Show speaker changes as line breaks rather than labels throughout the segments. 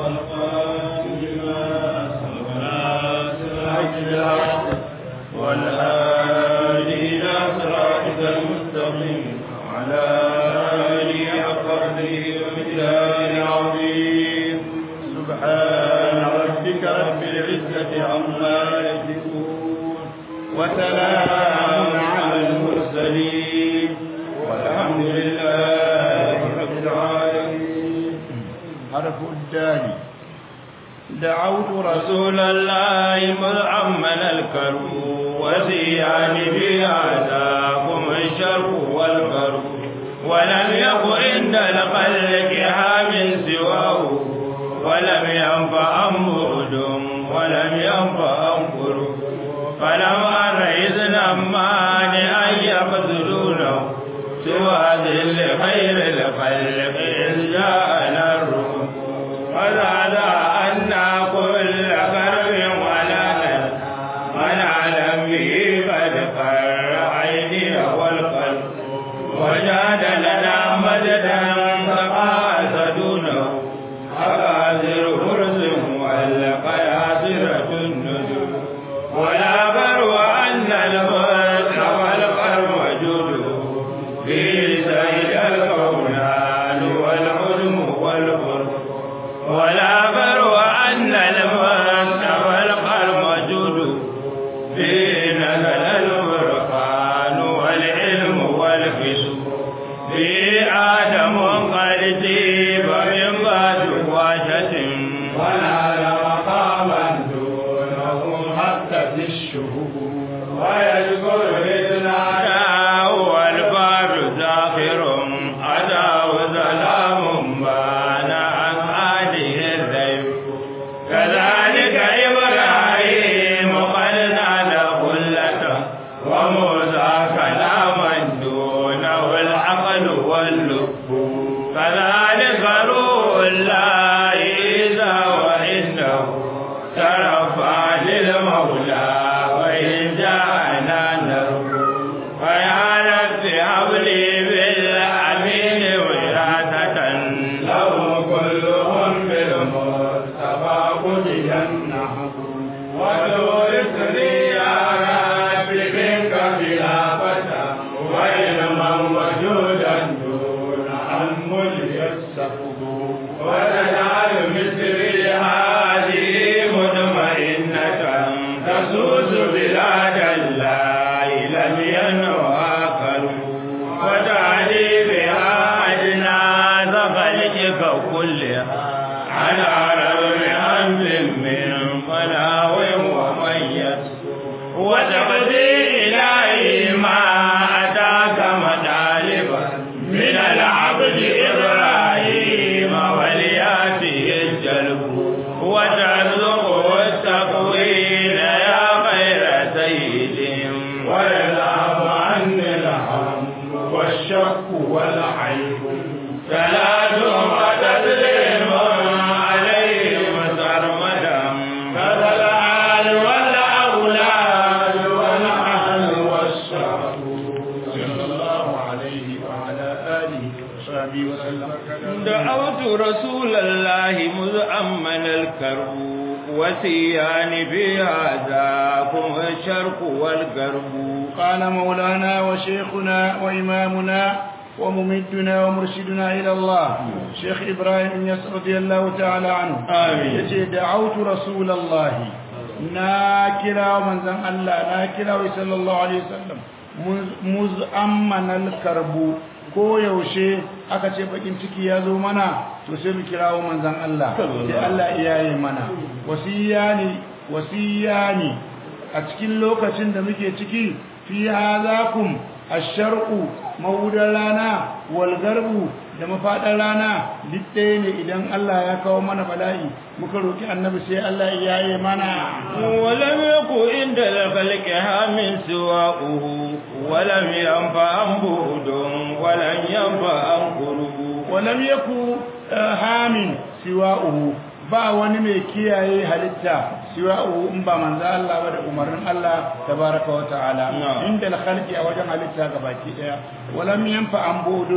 والقاسم لما سبقنا سراج الحق والهادي إلى صراطك المستقيم وعلى آله حق قدره ومقداره العظيم سبحان ربك رب العزة عما يصفون وسلام على المرسلين والحمد لله رب العالمين حرف الدال دعوت رسول الله مذعمن الكرب وزيان بهذاكم الشر والكرب ولم يكن عند الخلق هام سواه ولم ينفع بعد ولم ينفع قرب فلم أر إذنا مانعا يقتلونه سوى ذل خير الخلق إذ جاءنا الرب وزاد أن كل كرب ولا من علم به قد قر عيني والقلب وجاد لنا مددا فقاس دونه أقاصر فرس والقياصرة النجوم ولا بر أن المرس والقرب وجوده في سيد الكونان والعلم والقرب ولا بر أن المرس والقرب وجوده في نزل الفرقان والعلم والفسق في آدم قد جيب من بعد واشة ونال مقاما دونه حتى في الشهور ويذكر إذ نادى والباب زاخر أتاه سلام بان عن آله الذيب كذلك إبراهيم قد نال خلته وموسى كلاما دونه العقل واللب كذلك روح الله إذا وإنه ترفع للمولى وإن جاءنا نرجو فيا رب هب لي بالأمين وراثة لهم كلهم بالمصطفى قضيا وتورثني يا رب منك خلافة وعلما وجودا دون أن يسفه وتجعل مثلي هذه مطمئنة تسوس بلاد الله لم ينوها كرب وتعلي بها أجناس خلقك كلها على رغم أنف من فلاو وميت وتقضي إليه ما أتاك مطالبا من العبد إبراهيم ولياته الجلب وترزقه التقويل يا خير سيد ويذهب عني الهم والشك والعيب صلاة وتسليم عليهم سرمدا كذا الآل والأولاد والأهل والشرف صلى الله عليه وعلى آله وصحبه وسلم دعوت رسول الله مذ أمن الكرب وسيان في هذاكم الشرق والغرب
قال مولانا وشيخنا وإمامنا وممدنا ومرشدنا إلى الله شيخ إبراهيم يس رضي الله تعالى عنه
آمين
يتي دعوت رسول الله ناكرا ومن زن الله ناكرا صلى الله عليه وسلم مزأمن الكرب ko yaushe aka ce bakin ciki ya zo mana to sai mu kirawo manzon Allah sai Allah iyaye mana wasiyani wasiyani a cikin lokacin da muke ciki fi hazakum asharqu mawudan rana wal garbu da mafaɗar rana duk ɗaya ne idan Allah ya kawo mana bala'i muka roki annabi sai Allah ya yaye mana
ولم يكن عند الخلق هام سواؤه ولم ينفع بود ولم ينفع قرب
walam yaku eh, hamin siwa'uhu ba wani mai kiyaye halitta siwa'uhu in ba manzo Allah ba da umarnin Allah tabaraka wa ta'ala
Na'am.
inda al-khalqi a wajen halitta gabaki daya walam yanfa an budun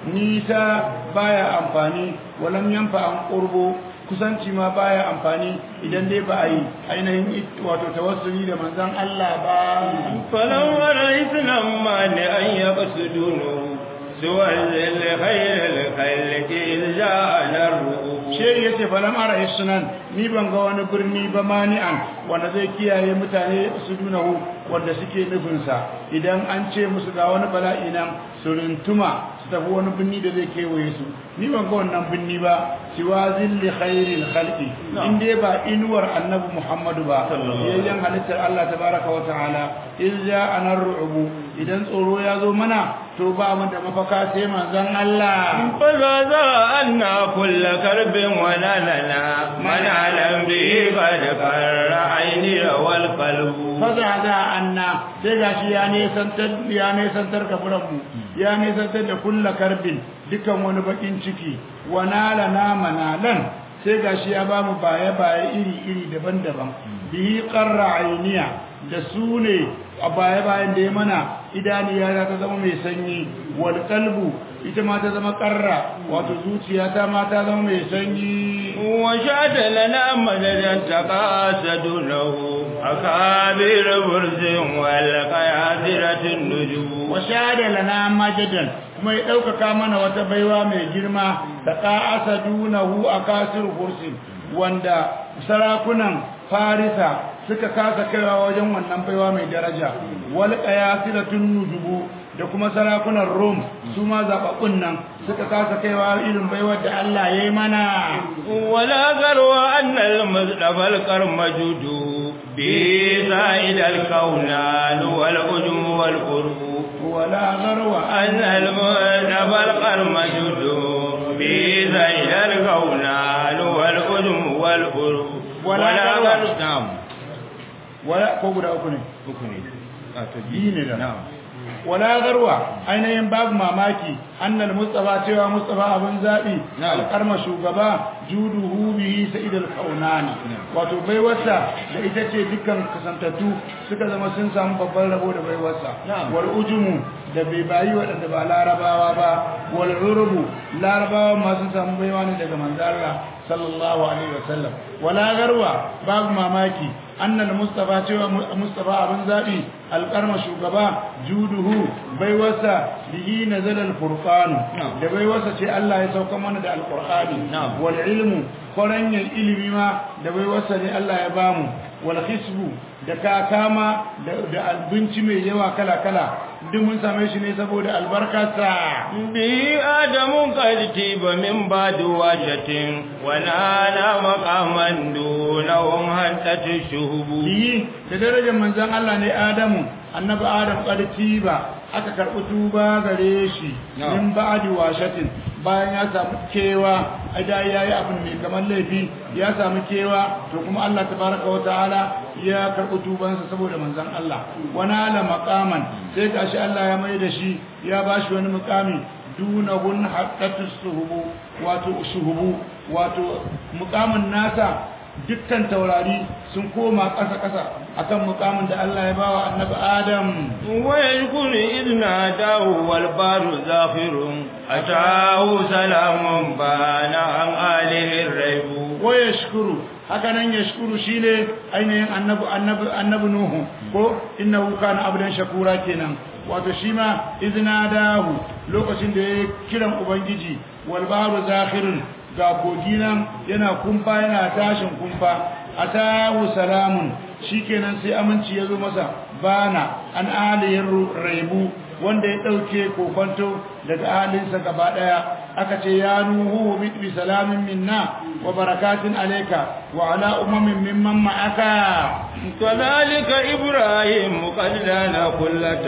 nisa baya amfani walam yanfa an qurbu kusanci ma baya amfani idan dai ba a yi ainihin wato tawassuli da manzon Allah ba
فلو رأيتنا مانع أن يقصدونه سوى الخير الخلق إذ جاءنا الرؤوف
shehi ya ce falam ara sunan ni ban ga wani birni ba mani'an wanda zai kiyaye mutane su dunahu wanda suke nufinsa idan an ce musu ga wani bala'i nan su rintuma su tafi wani birni da zai kewaye su ni ban ga wannan birni ba siwa zilli khairil khalqi in dai ba inuwar annabi muhammadu ba yayyan halittar allah tabaraka wa ta'ala in ja anar ru'ubu idan tsoro ya zo mana to ba mu da mafaka sai manzon allah
فلذا أن كل كرب ونالنا من علم به قد فر عيني والقلب
faza za anna sai gashi ya nesantar ya nesantar kafuranmu ya nesantar da kulla karbin dukan wani bakin ciki wa nala na manalan sai gashi ya bamu baye baye iri iri daban-daban bihi qarra ayniya da su ne a baye bayan da ya mana idaniya ta zama mai sanyi wal qalbu ita ma ta zama qarra wato zuciya ta ma ta zama mai sanyi
وشاد لنا مددا تقاسدونه أكابر برز والقيادرة النجوم
washada lana majadan kuma ya ɗaukaka mana wata baiwa mai girma da ƙa'asa dunahu a kasir kursin wanda sarakunan farisa suka kasa kaiwa wajen wannan baiwa mai daraja wal qayasiratun nujubu da kuma sarakunan rom su ma zaɓaɓɓun nan suka kasa kaiwa irin baiwar da Allah ya yi mana
ولا غرو أن المصطفى القرمجد بسائد الكونان والأجم والقرب
wala garwa
أن المصطفى القرمجد بسائد الكونان والأجم والقرب
ولا غرو.
نعم
wala ko guda uku ne
ركني
biyu ne da
نعم
wala garwa ainihin babu mamaki annal mustafa cewa mustafa abin zabi
Na'am.
alƙarma shugaba juduhu bihi sa'id al-kaunani wato baiwarsa da ita ce dukkan kasantattu suka zama sun samu babban rabo da baiwarsa
Na'am.
wal ujumu da bai bayi waɗanda ba larabawa ba wal urubu larabawa ma sun samu baiwa ne daga manzo Allah sallallahu alaihi wasallam wala garwa babu mamaki annal mustafa cewa mustafa abin zabi alƙarma shugaba juduhu baiwarsa bihi nazala al-furqan
Na'am.
da baiwarsa ce Allah ya sauka mana da alqur'ani
Na'am.
wal ilmu koranyan ilimi ma da baiwarsa ne Allah ya bamu wal hisbu da kakama da da abinci mai yawa kala kala duk mun same shi ne saboda albarkarsa
به آدم قد تيب من بعد واشة ونال مقاما دونهم هنتة الشهب
biyi da darajar manzon Allah ne Adamu annabi Adam ƙarfi ba aka karɓi tuba gare shi
Na'am.
min ba'di washatin bayan ya samu kewa a da yayi abin mai kamar laifi ya samu kewa to kuma Allah tabaraka wa ta'ala ya karɓi tubansa saboda manzon Allah wana la maqaman sai gashi Allah ya mai da shi ya bashi wani muqami dunahun haqqatus suhubu wato shuhubu wato muqamin nasa dukkan taurari sun koma ƙasa-ƙasa akan mukamin da Allah ya bawa annabi Adam
ويذكر إذ ناداه والبار زاخر أتاه سلام بان عن آله الريب
wa yashkuru haka nan yashkuru shine ainihin annabi annabi annabi Nuhu ko innahu kana abdan shakura kenan wato shi ma iznadahu lokacin da ya kiran ubangiji wal bahru zakhirun ga kogi nan yana kumfa yana tashin kumfa atahu salamun shikenan sai aminci ya zo masa bana an aliyin raibu wanda ya dauke kokonto daga ahalinsa gaba daya aka ce ya nuhu bi salamin minna wa barakatin alayka wa ala umamin mimman ma'aka
كذلك إبراهيم قد لنا كلة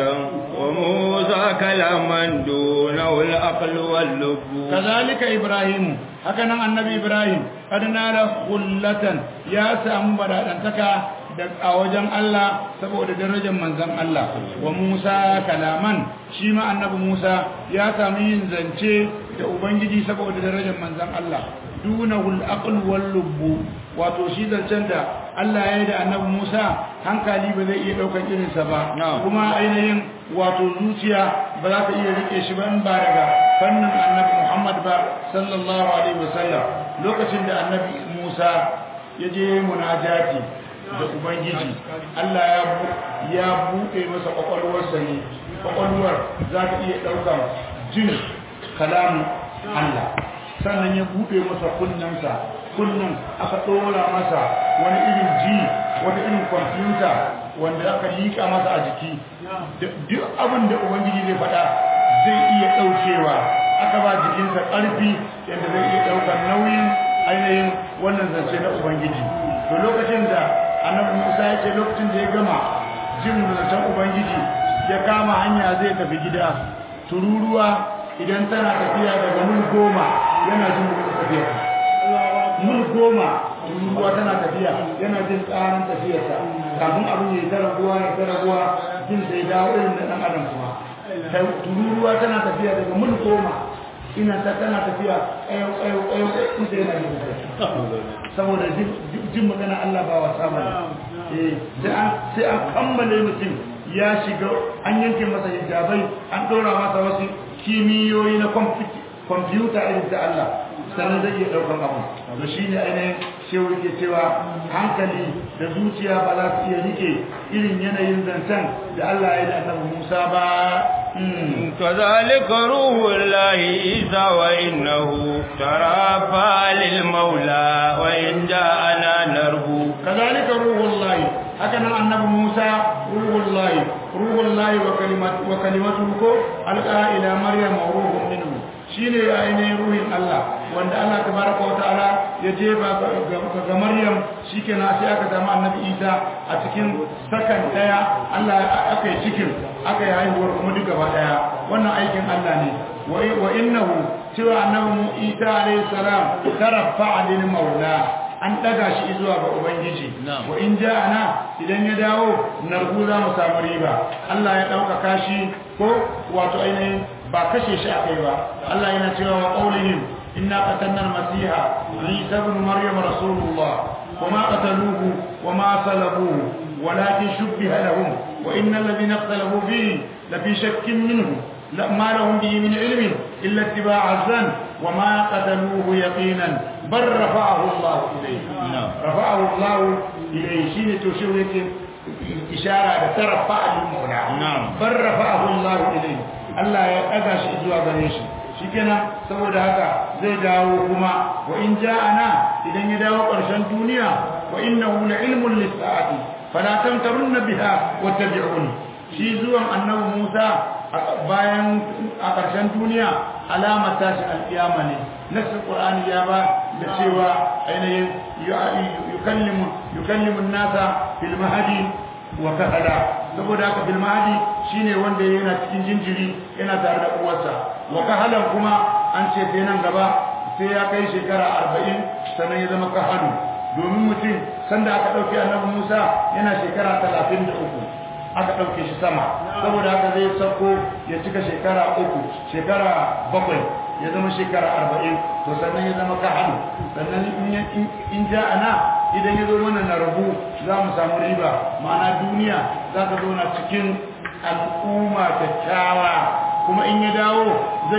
وموسى كلاما دونه الأقل واللب
kazalika ibrahim haka nan annabi ibrahim kad nala khullatan ya samu badadantaka da a wajen Allah saboda darajar manzon Allah wa Musa kalaman shi ma annabi Musa ya samu yin zance da ubangiji saboda darajar manzon Allah dunahul aql wal lubb wato shi zancen da Allah ya yi da annabi Musa hankali ba zai iya daukar irinsa ba
Na'am.
kuma ainihin wato zuciya ba za ka iya rike shi ba in ba daga fannin annabi Muhammad ba sallallahu alaihi wasallam lokacin da annabi Musa ya je munajati da ubangiji Allah ya ya buɗe masa kwakwalwarsa ne kwakwalwar za ta iya ɗaukar jin kalamun Allah sannan ya buɗe masa kunnensa kunnen aka ɗora masa wani irin ji wani irin kwamfuta wanda aka liƙa masa a jiki duk abin da ubangiji zai faɗa zai iya ɗaukewa aka ba jikinsa ƙarfi yadda zai iya ɗaukar nauyin ainihin wannan zance na ubangiji to lokacin da annabi musa ya ce lokacin da ya gama jin zancen ubangiji ya kama hanya zai tafi gida tururuwa idan tana tafiya daga mul goma yana jin tafiya mul goma tururuwa tana tafiya yana jin tsarin tafiyarsa kafin abin ya yi ta raguwa ya ta raguwa jin sai dawo irin da ɗan adam kuma tururuwa tana tafiya daga mul goma ina ta tana tafiya ayo ayo ayo ita yana jin saboda jin magana Allah ba wasa ba eh sai an kammale mutum ya shiga an yanke masa hijabai an ɗora masa wasu kimiyoyi na kwamfuta irin ta Allah sannan zai iya ɗaukar abu da shi ne ainihin shehu ke cewa hankali da zuciya ba za su iya rike irin yanayin zancen da Allah ya yi da annabi Musa ba
كذلك روح الله عيسى وإنه ترافى للمولى وإن جاءنا نرجو
كذلك روح الله هكذا النبي موسى روح الله روح الله وكلمة وكلمته ألقى إلى مريم وروح منه shine ainihin ruhin Allah wanda Allah tabaraka wa ta'ala ya jefa ga Maryam shikenan sai aka samu Annabi Isa a cikin sakan daya Allah aka yi cikin aka yi haihuwar kuma duk gaba daya wannan aikin Allah ne wa innahu cewa Annabi Isa alayhi salam tarafa'a lil maula an daga shi zuwa ga ubangiji wa in ja'ana idan ya dawo nargu za mu samu riba Allah ya dauka kashi ko wato ainihin ba kashe shi akai ba Allah yana cewa wa qaulihim inna qatalna al-masiha isa ibn maryam rasulullah wama qataluhu wama salabuhu walakin shubbiha lahum wa innal ladhina ikhtalafu fihi lafi shakkin minhu ما لهم به من علم إلا اتباع الزن وما قتلوه يقينا بل رفعه الله إليه رفعه الله إليه شين تشير إشارة ترفع للمولى بل رفعه الله إليه Allah ya ɗaga shi zuwa gare shi shikenan saboda haka zai dawo kuma wa in ja'ana idan ya dawo ƙarshen duniya wa innahu la ilmun lis-sa'ati fala tamtarunna biha wattabi'uni shi zuwan annabi Musa bayan a ƙarshen duniya alamar tashi alƙiyama ne nasu qur'ani ya ba da cewa ainihin yukallimu yukallimu nasa fil mahdi wa kahala saboda haka bil mahdi shine wanda yana cikin jinjiri yana tare da uwarsa wa kahalan kuma an ce sai nan gaba sai ya kai shekara 40 sannan ya zama kahalu domin mutum sanda aka dauke annabi Musa yana shekara 33 aka ɗauke shi sama saboda haka zai sauko ya cika shekara uku shekara bakwai ya zama shekara arba'in to sannan ya zama kahalu sannan in ja ana idan ya zo mana na rabu za mu samu riba ma'ana duniya za ka zo na cikin al'umma kyakkyawa kuma in ya dawo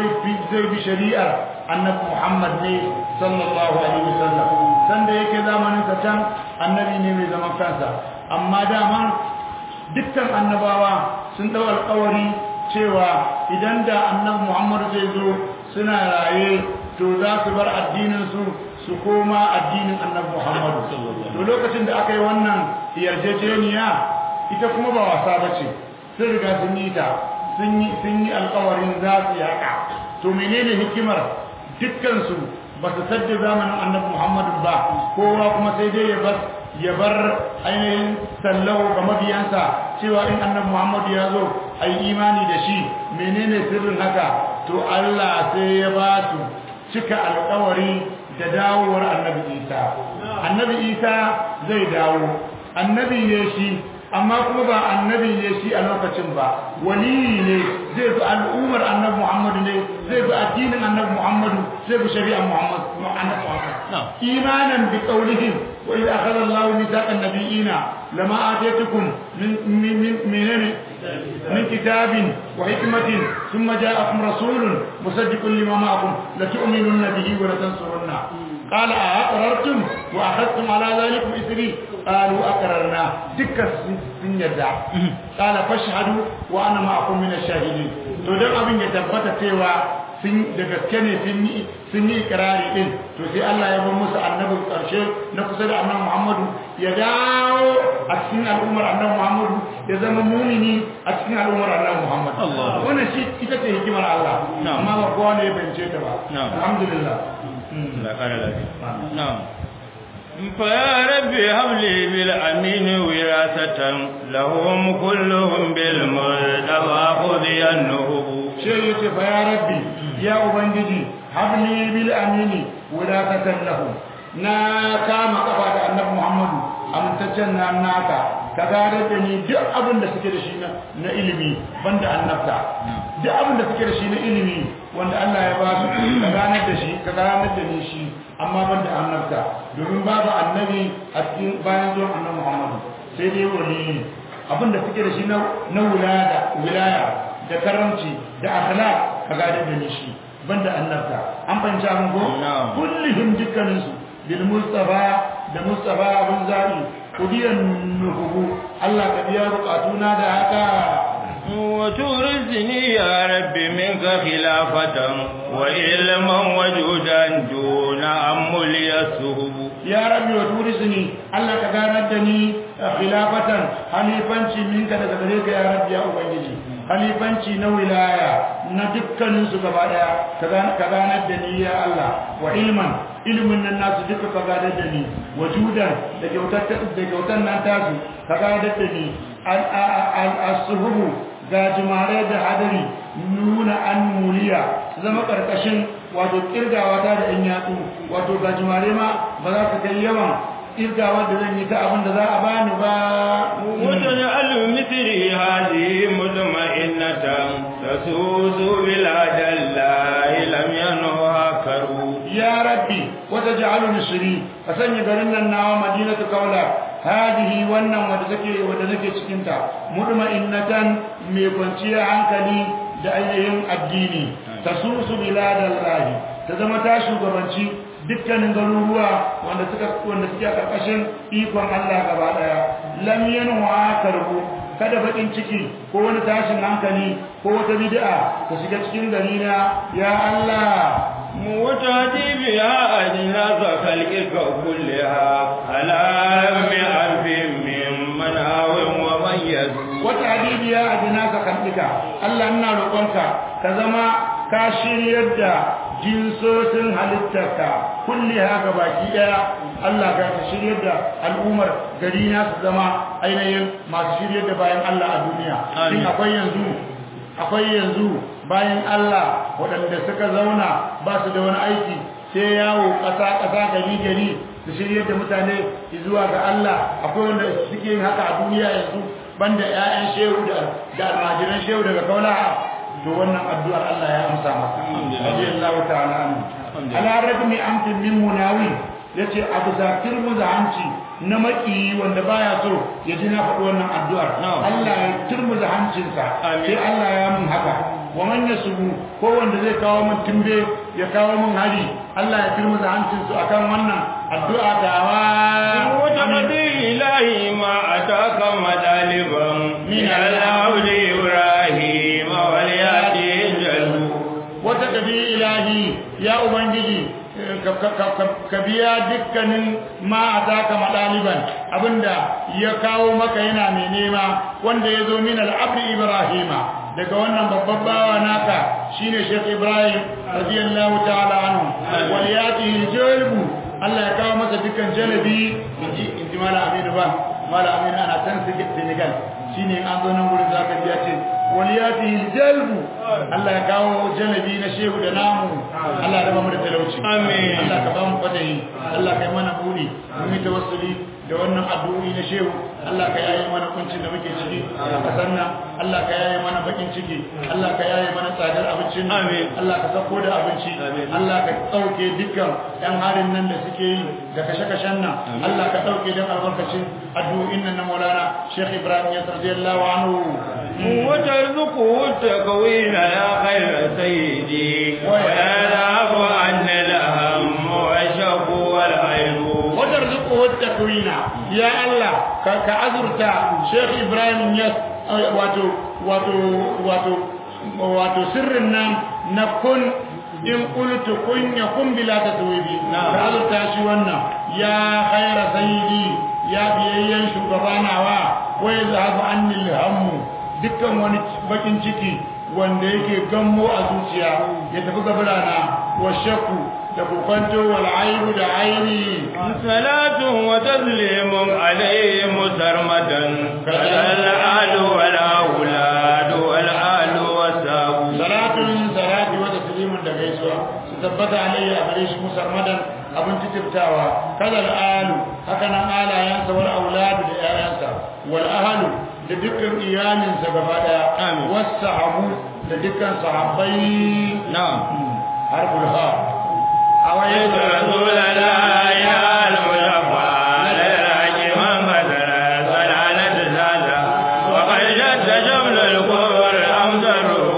zai bi shari'ar annabi muhammad ne sallallahu alaihi wasallam sanda yake zamanin sa can annabi ne mai zaman kansa amma dama dukkan annabawa sun dau alƙawari cewa idan da annabi Muhammad zai zo suna raye to za su bar addinin su su koma addinin annabi Muhammad to lokacin da aka yi wannan yarjejeniya ita kuma ba wasa bace sun riga sun yi ta sun yi sun yi alƙawarin za su yaka to menene hikimar dukkan su ba su sadda zamanin annabi Muhammad ba kowa kuma sai dai ya bar ya bar ainihin sallahu ga mabiyansa cewa in annabi Muhammad ya zo ai imani da shi menene sirrin haka to Allah sai ya ba su cika alƙawari da dawowar annabi Isa annabi Isa zai dawo annabi ne shi amma kuma ba annabi ne shi a lokacin ba wali ne zai bi al'ummar annabi Muhammad ne zai bi addinin annabi Muhammad zai bi shari'ar Muhammad Muhammad imanan bi qawlihim wa idh akhadha Allahu mithaqan nabiyina lama atatukum min min min من كتاب وحكمة ثم جاءكم رسول مصدق لما معكم لتؤمنن به ولتنصرنه قال أأقررتم وأخذتم على ذلك إثري قالوا أقررنا دكا سنجدا قال فاشهدوا وأنا معكم من الشاهدين تودم أبن يتبت تيوا sun da gaske ne sun yi ikirari din to sai Allah ya bar musu annabin karshe na kusa da annabi Muhammadu ya dawo a cikin al'ummar annabi Muhammadu ya zama mumini a cikin al'ummar annabi Muhammadu wannan shi ita ce hikimar Allah amma ba kowa ne ya bance ta ba alhamdulillah
la kara lafiya na'am فيا رب هب لي بالأمين وراثة لهم كلهم بالمرتضى خذي النهب
شيء فيا ربي يا أبنجي هب لي بالأمين وراثة لهم na kama kafa da annabi Muhammadu amintaccen na naka ka gare da ni duk abin da suke da shi na ilimi banda annabta duk abin da suke da shi na ilimi wanda Allah ya ba su ka ganar da shi ka ganar da ni shi amma banda annabta domin babu annabi a cikin bayan zuwan annabi Muhammadu sai dai wali abin da suke da shi na wilaya wilaya da karamci da akhlaq ka ganar da ni shi banda annabta an fahimci abin ko kullihim dukkaninsu bil mustafa da mustafa abin zabi kudiyan nuhubu Allah ka biya bukatuna da haka
وتورثني يا رب منك خلافة وعلما وجودا دون أمل يسهب
يا رب وتورثني الله كغاندني خلافة خليفانشي منك daga gare ka ya rabbi ya ubangiji khalifanci na wilaya na dukkanin su gaba daya ka ganar da ni ya Allah wa ilman ilmin nan nasu duka ka ganar da ni wajudan da kyautar da kyautar nan tasu ka ganar da ni al-suhubu ga jimare da hadari nuna an muliya zama karkashin wato kirgawa ta da in yatsu wato ga jimare ma ba za su kai yawan kirgawa da zan yi ta abin da za a bani ba
wajen alu misiri hali mutma'innatan tasusu bila dalla lam yanha karu
ya rabbi wata ja'alu misri ka sanya garin nan nawa madinatu kaula hadihi wannan wanda take wanda nake cikin ta mutma'innatan mai kwanciyar hankali da ainihin addini tasusu biladallahi ta zama ta shugabanci dukkanin garuruwa wanda suka wanda suke a karkashin ikon Allah gaba daya lam yanwa karbu kada bakin ciki ko wani tashin hankali ko wata bid'a ta shiga cikin gari na ya Allah
موتاتي بها أجناس خلقك كلها على رم ألف من مناو وميز
وتعدي بها أجناس خلقك الله أنا لقنك كزما كاشير يدى jinsosin halittarka kulli haka baki daya Allah ka ta shiryar da al'ummar gari na su zama ainihin masu shiryar da bayan Allah a duniya shin akwai yanzu akwai yanzu bayan Allah waɗanda suka zauna ba su da wani aiki sai yawo ƙasa-ƙasa gari-gari su shirya da mutane zuwa ga Allah akwai wanda suke yin haka a duniya yanzu banda 'ya'yan shehu da almajiran shehu daga kaula to wannan addu'ar Allah ya amsa maka radiyallahu ta'ala anhu ala rajmi amtin min munawi yace abu zakir muzanci na maki wanda baya so ya ji na faɗi wannan addu'ar Allah ya turmuza hancinsa sai Allah ya mun haka wa man yasubu ko wanda zai kawo mun timbe ya kawo mun hari Allah ya turmuza hancinsu akan wannan addu'a dawa
wata kadi ilahi ma ataka madaliban min al-abdi ibrahim wal yati jalu
wata kadi ilahi ya ubangiji ka biya dukkanin ma a taka maɗaliban abinda ya kawo maka yana mai nema wanda ya zo min al'abdi ibrahima daga wannan babban bawa naka shine Sheikh Ibrahim radiyallahu ta'ala anhu wal yati jalbu Allah ya kawo masa dukkan jalabi inji inji mala aminu ba mala aminu ana san Senegal shine an zo nan gurin zaka ji ya ce wal yati jalbu Allah ya kawo jalabi na shehu da namu Allah ya raba mu da talauci
Amin.
Allah ka ba mu fadayi Allah kai mana buri mun yi tawassuli da wannan addu'o'i na shehu Allah ka yaye mana kuncin da muke ciki a kasar nan Allah ka yaye mana bakin ciki Allah ka yaye mana tsadar abincin
Amin.
Allah ka sako da abinci
Amin.
Allah ka ɗauke dukkan ɗan harin nan da suke yi da kashe-kashen nan Allah ka ɗauke don albarkacin addu'o'in nan na Maulana Sheikh Ibrahim ya radiyallahu anhu
وترزقه التكوين يا خير سيدي ويذهب عنا الهم والشق والعيب
وترزقه التكوين يا الله ك- كأزرتا شيخ إبراهيم يس واتو واتو واتو واتو سرنا نكون إن قلت كن يكون بلا تتويبي
نعم.
كأزرتا شوانا يا خير سيدي يا بيئين شكرانا وا ويذهب عني الهم dukkan wani bakin ciki wanda yake gammo a zuciya ya tafi gabarana wa shakku da kokwanto wal aibu da aini
صلاة وتسليم عليه مسرمدا كذا الآل والأولاد والآل والساب
salatun salati wa taslimun da gaisuwa su tabbata alayhi a gare shi musarmadan abin titirtawa kada al'alu haka nan alayansa wal auladu da 'ya'yansa wal ahlu da dukkan iyalinsa gaba daya
Amin.
was sahabu da dukkan sahabbai
نعم
harful ha
أويت رسول الله يا المشفع للعج من بدر صلالة زادا وقد جد جبل الكفر أمدره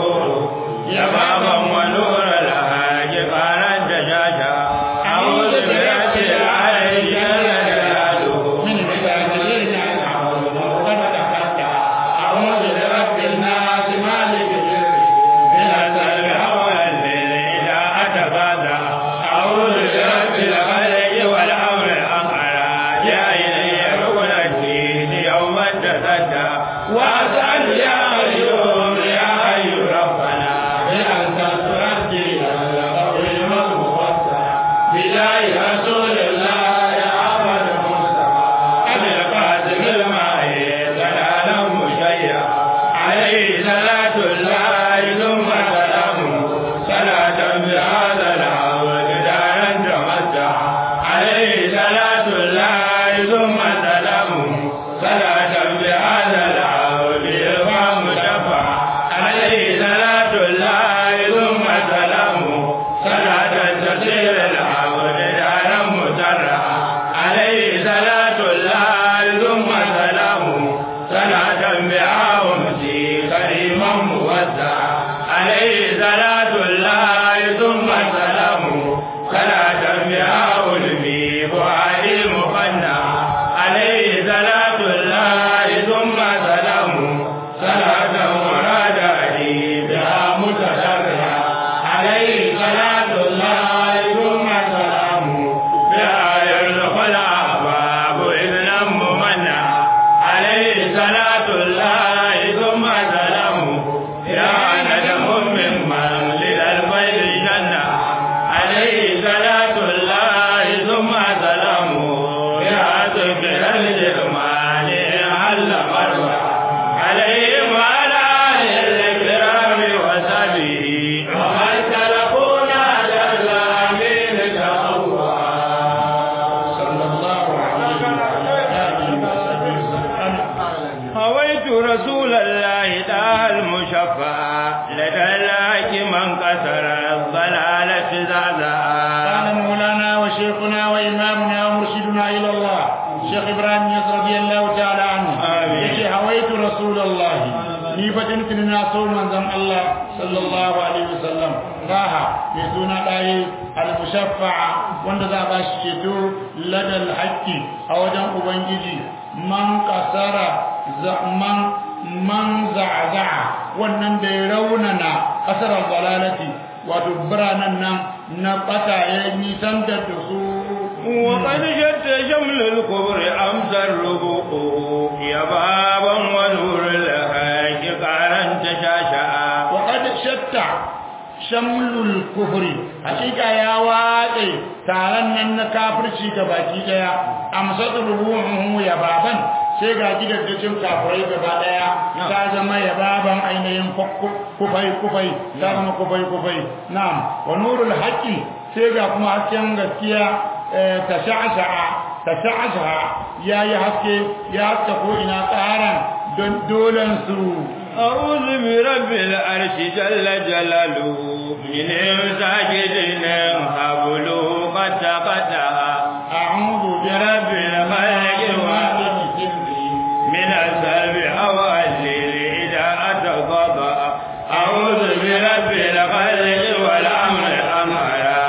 شبابا ونور الهاج قال الدجاجة أعوذ برب العالي جل جلاله
من بتاجرين قد تفتح أعوذ برب الناس مالك الجر
من السلب حول الليل إذا أتفادى أعوذ برب الخلق والأمر الأقرى يا إلي ركن الدين يوم تصدى وأسأل يا أيوب يا حي ربنا بأن تترجي القويم الموسع بجاه رسول الله يا أحمد المصطفى أبي القاسم الماهي سلالا مشيع عليه صلاة الله ثم سلامه صلاة بهذا العود دارا تمتع عليه صلاة الله ثم سلامه صلاة بهذا العود إمام شفع عليه صلاة الله ثم سلامه صلاة تسير العود دارا مترع عليه صلاة الله ثم سلامه صلاة بها أمسي كريما موسع عليه صلاة الله ثم سلامه صلاة بها ألمي فؤادي مقنع عليه صلاة الله ثم سلامه صلاة مراداتي بها متشرع عليه صلاة الله ثم سلامه بها يرزق الأحباب إذنا ممنع عليه صلاة الله ثم سلامه يا ندم ممن للبيت جنة عليه صلاة الله ثم سلامه يا ذكر الجمال هل مرة عليه وعلى آله الكرام وصحبه ومن سلكونا جل من الله
صلى الله عليه وعلى آله وصحبه وسلم
هويت رسول الله تعالى المشفع لدى الله من كسر الضلالة زعزعا
قال مولانا وشيخنا وإمامنا ومرشدنا إلى الله شيخ إبراهيم يس رضي الله تعالى عنه
آمين.
يشي هويت رسول الله ni fa tuntuni na so manzon Allah sallallahu alaihi wasallam raha mai suna ɗaye al-mushaffa'a wanda za a ba shi ceto ladal haqqi a wajen ubangiji man kasara man man za'za'a wannan da ya raunana kasar dalalati wato biranen nan na bata ya nisantar da su
وقد شد شمل الكبر أمس الربوع يا بابا ونور الهاج قارا تشاشعا
وقد shatta shamlul kufri hakika ya watse taron nan na kafirci ga baki daya amsat ruhuhu ya baban sai ga gidajen kafirai gaba daya ta zama ya baban ainihin kufai kufai ta zama kufai kufai na'am wa nurul haqqi sai ga kuma hasken gaskiya ta sha'sha'a ta sha'aha ya yi haske ya haska ko ina tsaran don dolan su
أعوذ برب العرش جل جلاله من ساجدين حبله قد تقطع
أعوذ
برب الخلق من السلب أول إذا أتقضى أعوذ برب الخلق والأمر أمرا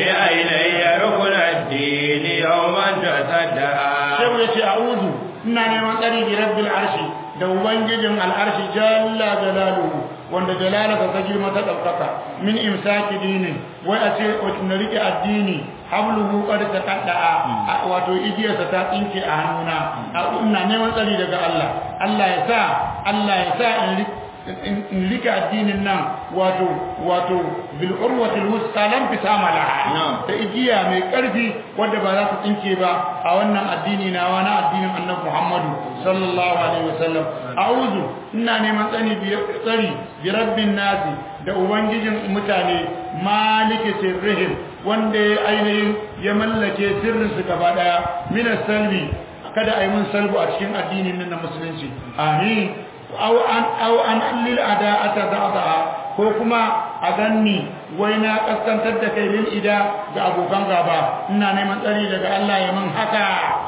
بأيني ركن الدين يوما تصدى
Shehu ya ce a'udhu ina neman tsari bi rabbil arshi da ubangijin al'arshi jalla jalaluhu wanda jalalaka ta girma ta ɗaukaka min imsaki dinin wai a ce na rike addini habluhu qad taqadda'a wato igiyarsa ta tsinke a hannuna ina neman tsari daga Allah Allah ya sa Allah ya sa in rike in rike addinin nan wato wato bil urwati al wusta lam fisama laha ta igiya mai karfi wanda ba za ta tsinke ba a wannan addini na wani addinin annabi Muhammadu sallallahu alaihi wasallam a'udhu ina neman tsani bi tsari bi rabbin nasi da ubangijin mutane maliki sirrihim wanda ya ainihin ya mallake sirrin su gaba daya min salbi kada a yi mun salbu a cikin addinin nan na musulunci amin aw an aw an lil ada'ata da'daha ko kuma a ganni wai na kaskantar da kai lil ida ga abokan gaba ina neman tsari daga Allah ya man haka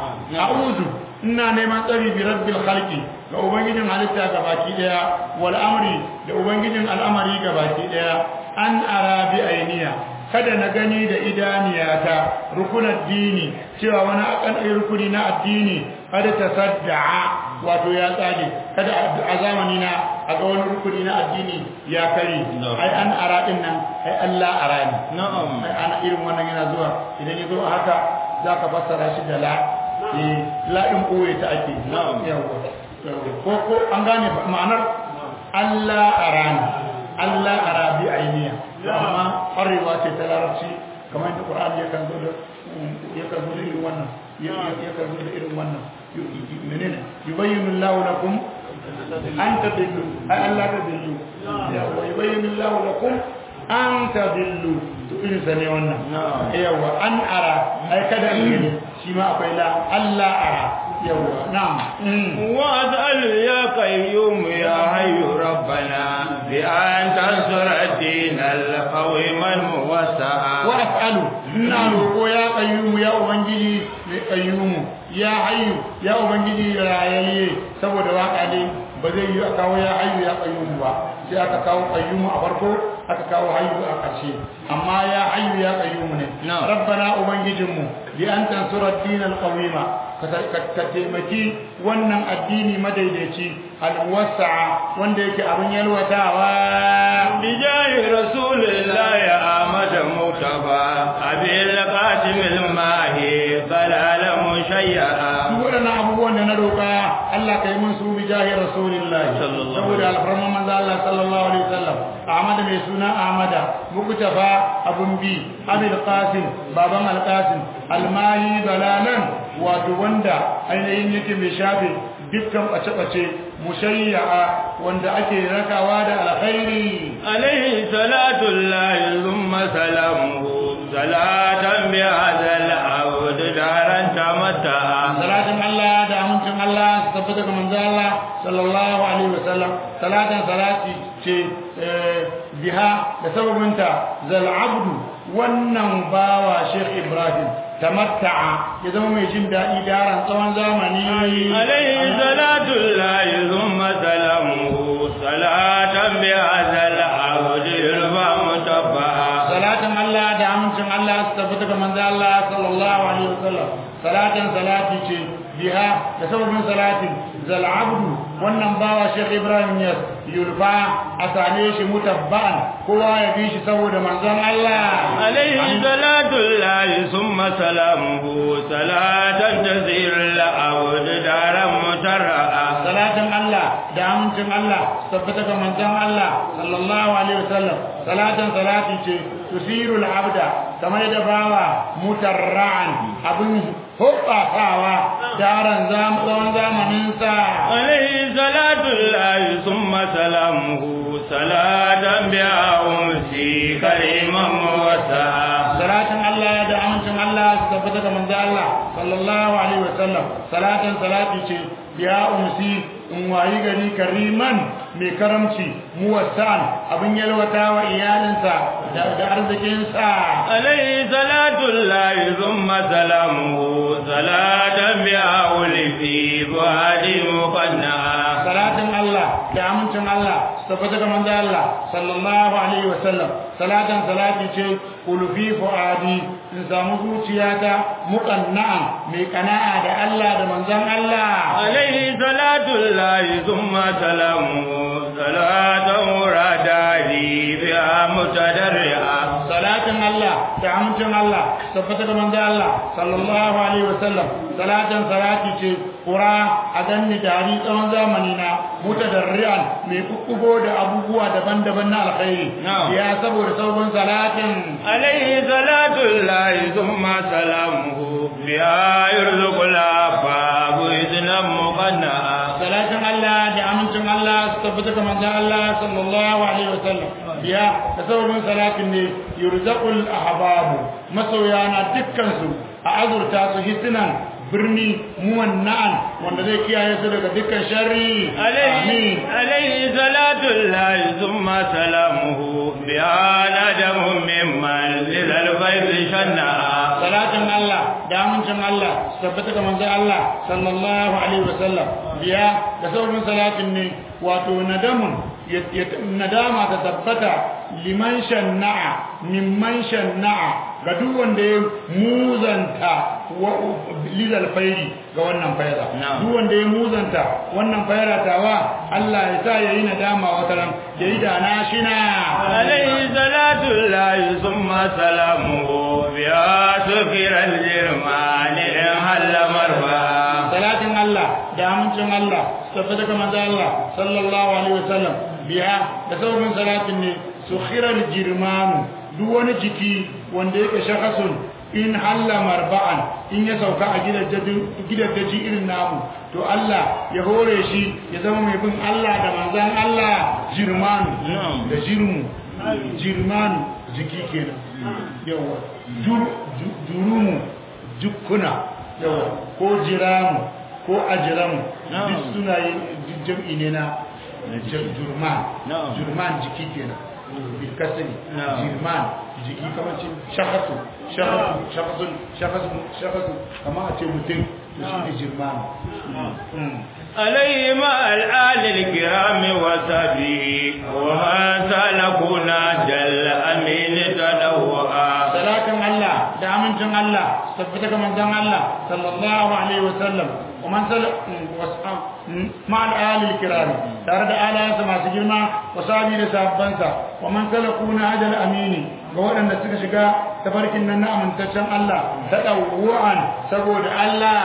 a'udhu ina neman tsari bi rabbil khalqi ga ubangijin halitta gabaki daya wal amri da ubangijin al'amari gabaki daya an ara bi ainiya kada na gani da idaniyata rukunan dini cewa wani akan rukuni na addini kada ta sadda'a wato ya tsage kada a zamani na a ga wani rukuni na addini ya kare ai an ara din nan ai Allah arani
na'am
ai ana irin wannan yana zuwa idan ya zo a haka zaka fassara shi da la eh la din koye ta ake
Na'am.
yawa ko ko an gane ma'anar Allah arani Allah arabi ainiya amma ƙwarewa ce ta larabci kamar da Qur'ani yakan zo da yakan zo da irin wannan yakan zo da irin wannan menene yubayyinu Allahu lakum an tadillu ay Allah tadillu yawa yubayyinu Allahu lakum an tadillu to irin sa ne wannan
Na'am.
yawa an ara ai kada in gani shi ma akwai la Allah ara yawa na'am Mm.
واسأل يا قيوم يا حي ربنا بأن تنصر الدين القويم الموسع
wa as'alu ina roƙo ya qayyumu ya ubangiji mai qayyumu ya hayyu ya ubangiji rayayye saboda waka ne ba zai yi a kawo ya hayyu ya qayyumu ba sai aka kawo qayyumu a farko aka kawo hayyu a ƙarshe amma ya hayyu ya qayyumu ne
Na'am.
rabbana ubangijinmu bi an tansura ad-din al-qawima ka ka taimaki wannan addini madaidaici al-muwassa'a wanda yake abin yalwatawa
بجاه رسول الله يا أحمد مصطفى أبي القاسم الماهي ضلال مشيعا
duk waɗannan abubuwan da na roƙa Allah ka yi mun su bi jahi rasulillahi
Sallallahu
saboda alfarman manzo Allah sallallahu alaihi wasallam Ahmad mai suna Ahmada muktafa abun bi Abil Qasim baban Al Qasim almahi dalalan wato wanda ainihin yake mai shafe dukkan bace-bace mushayya'a wanda ake rakawa da alkhairi
عليه صلاة الله ثم سلامه صلاة بهذا العبد دارا تمتعا
salatin Allah da amincin Allah su tabbata ga manzo Allah sallallahu alaihi wasallam salatin salati ce eh, biha da sababinta zal abdu wannan bawa Sheikh Ibrahim tamatta'a ya zama mai jin daɗi daren tsawon zamani
عليه صلاة الله ثم سلامه صلاة بهذا العبد يرفع متبعا
salatin Allah da amincin Allah su tabbata ga manzo Allah sallallahu alaihi wasallam salatin salati ce biha da sababin salatin zal abdu wannan bawa Sheikh Ibrahim ya yulfa a same shi mutabba'an kowa ya bi shi saboda manzon Allah
عليه صلاة الله ثم سلامه صلاة تزير العبد دارا مترعا
salatin Allah da amincin Allah su tabbata ga manzon Allah sallallahu alaihi wasallam salatin salati ce tusirul abda kamar da bawa mutarra'an abin hubbafawa daren tsawon zamaninsa
عليه صلاة الله ثم سلامه صلاة بها أمسي كريما موسعا
salatin Allah da amincin Allah su tabbata ga manzo Allah sallallahu alaihi wasallam salatan salati ce ya umsi in wayi gari kariman mai karamci muwassan abin yalwata wa iyalinsa da arzikinsa
عليه صلاة الله ثم سلامه صلاة بأول في فؤادي مقنعا
salatin Allah da amincin Allah su tabbata ga manzo Allah sallallahu alaihi wasallam salatin salati ce ulfi fuadi in samu zuciyata muqanna'an mai kana'a da Allah da manzon Allah
عليه صلاة الله ثم سلامه صلاة مرادي بها متدرعا
salatin Allah da amincin Allah su tabbata ga manzo Allah sallallahu alaihi wasallam salatin salati ce kura a ganni dari tsawon zamani na mutadarrian mai kukkugo da abubuwa daban-daban na alkhairi
Na'am.
ya saboda sabon salatin
عليه صلاة الله ثم سلامه بها يرزق الأفاب إذنا مقنعا
salatin Allah da amincin Allah su tabbata ga manzon Allah sallallahu alaihi wasallam biya da sababin salatin ne yurzaqul ahbabu masoyana dukkan su a azurta su hisinan birni muwanna'an wanda zai kiyaye su daga dukkan sharri
عليه,
amin
عليه صلاة الله ثم سلامه بها ندم ممن لذا الفيض شنعا
salatin Allah da amincin Allah su tabbata ga manzon Allah sallallahu alaihi wasallam biya da sauran salatin ne wato nadamun ya- ya- nadama ta tabbata liman shanna'a mimman shanna'a ga duk wanda ya muzanta wa lidal fairi ga wannan faira
Na'am.
duk wanda ya muzanta wannan faira tawa Allah ya sa yayi nadama wata ran yayi da na shina
عليه صلاة الله ثم سلامه بها سكر الجرمان إن هل مرفعا
salatin Allah da amincin Allah su tafi daga manzo Allah sallallahu alaihi wasallam biya da sauran salatin ne su khiral jirmanu duk wani jiki wanda yake shakasun in halla marba'an in ya sauka a gidaddaji irin namu to Allah ya hore shi ya zama mai bin Allah da manzan Allah jirmanu
Na'am.
da jirmu jirmanu jiki kenan yawa Jur- ju- jurumu jukkuna yawa ko jiramu ko ajiramu
Na'am.
duk suna yin jam'i ne na jir- jurman
Na'am.
jurman jiki kenan bil kasri
Na'am.
jirman jiki kamar ce shakasu shakasu shakasu shakasu shakasu kamar a ce mutum to shi ne jirman Mm.
عليه مع الآل الكرام وصحبه ومن سلكنا جل أمين تدوعا
salatin Allah da amincin Allah su tabbata ga manzon Allah sallallahu alaihi wasallam wa man sal ma al ali kiram tare da alayansa masu girma wa sabi da sabbansa wa man salakuna ajal amini ga waɗanda suka shiga tafarkin nan na amintaccen Allah ta dawu'an saboda Allah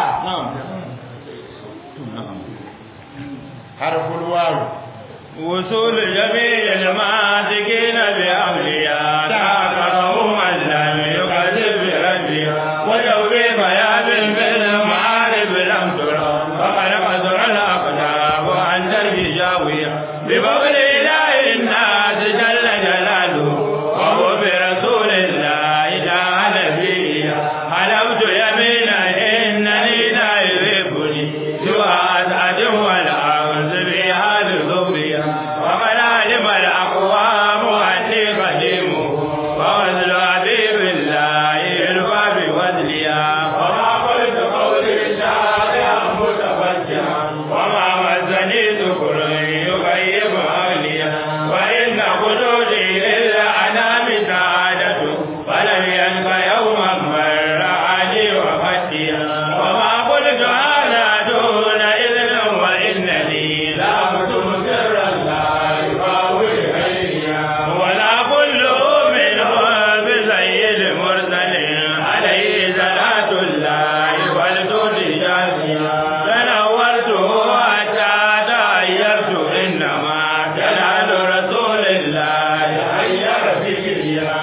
harful wawu
وصول جميع الماسكين بأولياء تعقبه من لم يكذب بربها وجوبي بياب في المعارف لم ترى فقد قدر الأقدام عن درب جاوية بفضل إله الناس جل جلاله وهو برسول الله تعالى فيه حلفت يمينا إنني لا يحبني سوى أسعد والأرض بها بظهرها وقد علم الأقوام أني قديمه ووزن حبيب الله يلقى بوزنها وما قلت قولي شارعا متفجعا وما مسني ذكر يغيب أهليا وإن خدودي للأنام سعادة فلم يلق يوما مر علي وفتيا وما قلت هذا دون إذن وإنني لا أكتم سرا لا يفاوي غيريا ولا كل منه بسيد مرسل عليه صلاة الله والدود جاسيا تنورته حتى تغيرت إنما جلال رسول الله غير فكريا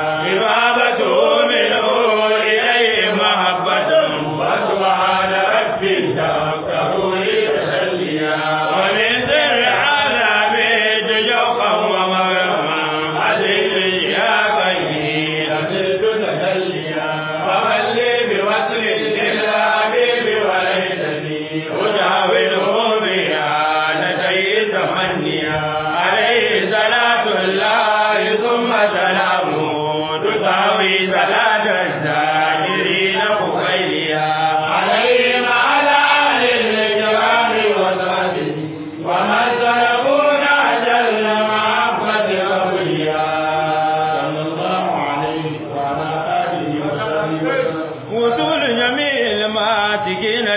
إمامته منه إليه محبة وسبحان ربي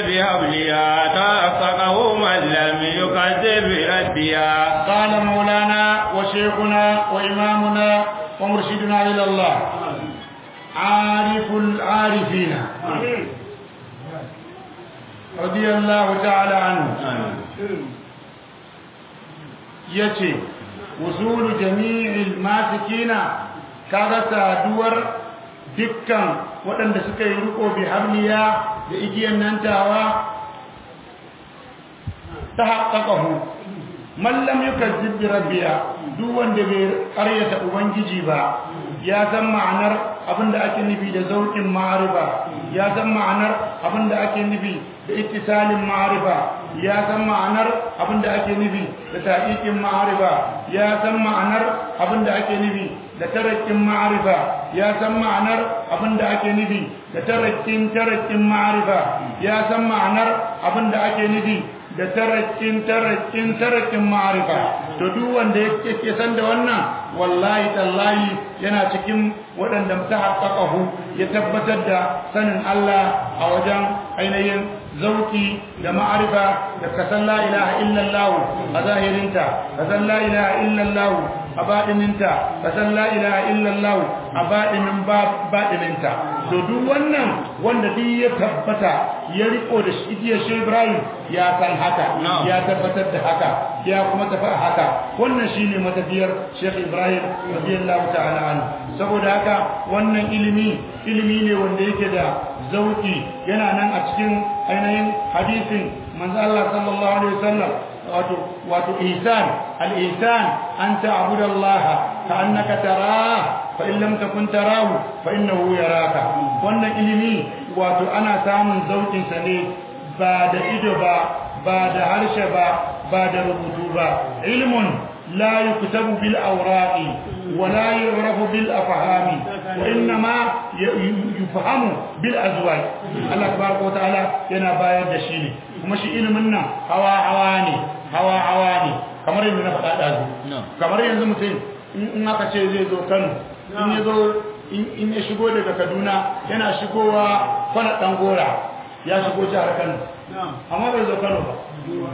بهبلها تحققه من لم يكذب رديا
قال مولانا وشيخنا وإمامنا ومرشدنا إلى الله عارف العارفين رضي الله تعالى عنه yace wusulu jami'il masikina kaga saduwar dukkan waɗanda suka yi riko bi hamliya da igiyan nan tawa ta haƙaƙahu mallam yukazzib bi rabbiya duk wanda bai ƙaryata ubangiji ba ya san ma'anar abinda ake nufi da zauƙin ma'arifa ya san ma'anar abinda ake nufi da ittisalin ma'arifa ya san ma'anar abinda ake nufi da taqiqin ma'arifa ya san ma'anar abinda ake nufi da tarakkin ma'arifa ya san ma'anar abinda ake nufi da tarakkin tarakkin ma'arifa ya san ma'anar abinda ake nufi da tarakkin tarakkin tarakkin ma'arifa to duk wanda yake san da wannan wallahi tallahi yana cikin waɗanda ta haƙaƙahu ya tabbatar da sanin Allah a wajen ainihin zauki da ma'arifa da kasan la ilaha illallah a zahirinta kasan la ilaha illallah a baɗininta kasan la ilaha illallah a baɗinin baɗininta to duk wannan wanda duk ya tabbata ya riko da igiyar shi Ibrahim ya san haka ya tabbatar da haka ya kuma tafi a haka wannan shine matafiyar Sheikh Ibrahim radiyallahu ta'ala anhu saboda haka wannan ilimi ilimi ne wanda yake da zauki yana nan a cikin ainihin hadisin manzo Allah sallallahu alaihi wasallam wato wato ihsan al-ihsan an ta'budu Allah ka'annaka tarah fa in lam takun tarahu fa innahu yaraka wannan ilimi wato ana samun zaukin sa ne ba da ido ba ba da harshe ba ba da rubutu ba ilmun لا يكتب بالأوراق ولا يعرف بالأفهام وإنما يفهم بالأزواج الله تبارك وتعالى ينا باير دشيني kuma shi ilimin nan hawa hawa ne hawa hawa ne kamar yadda na faɗa ɗazu kamar yanzu mutum in aka ce zai zo kano in ya zo in ya shigo daga kaduna yana shigowa kwana ɗan gora ya shigo jihar kano amma bai zo kano ba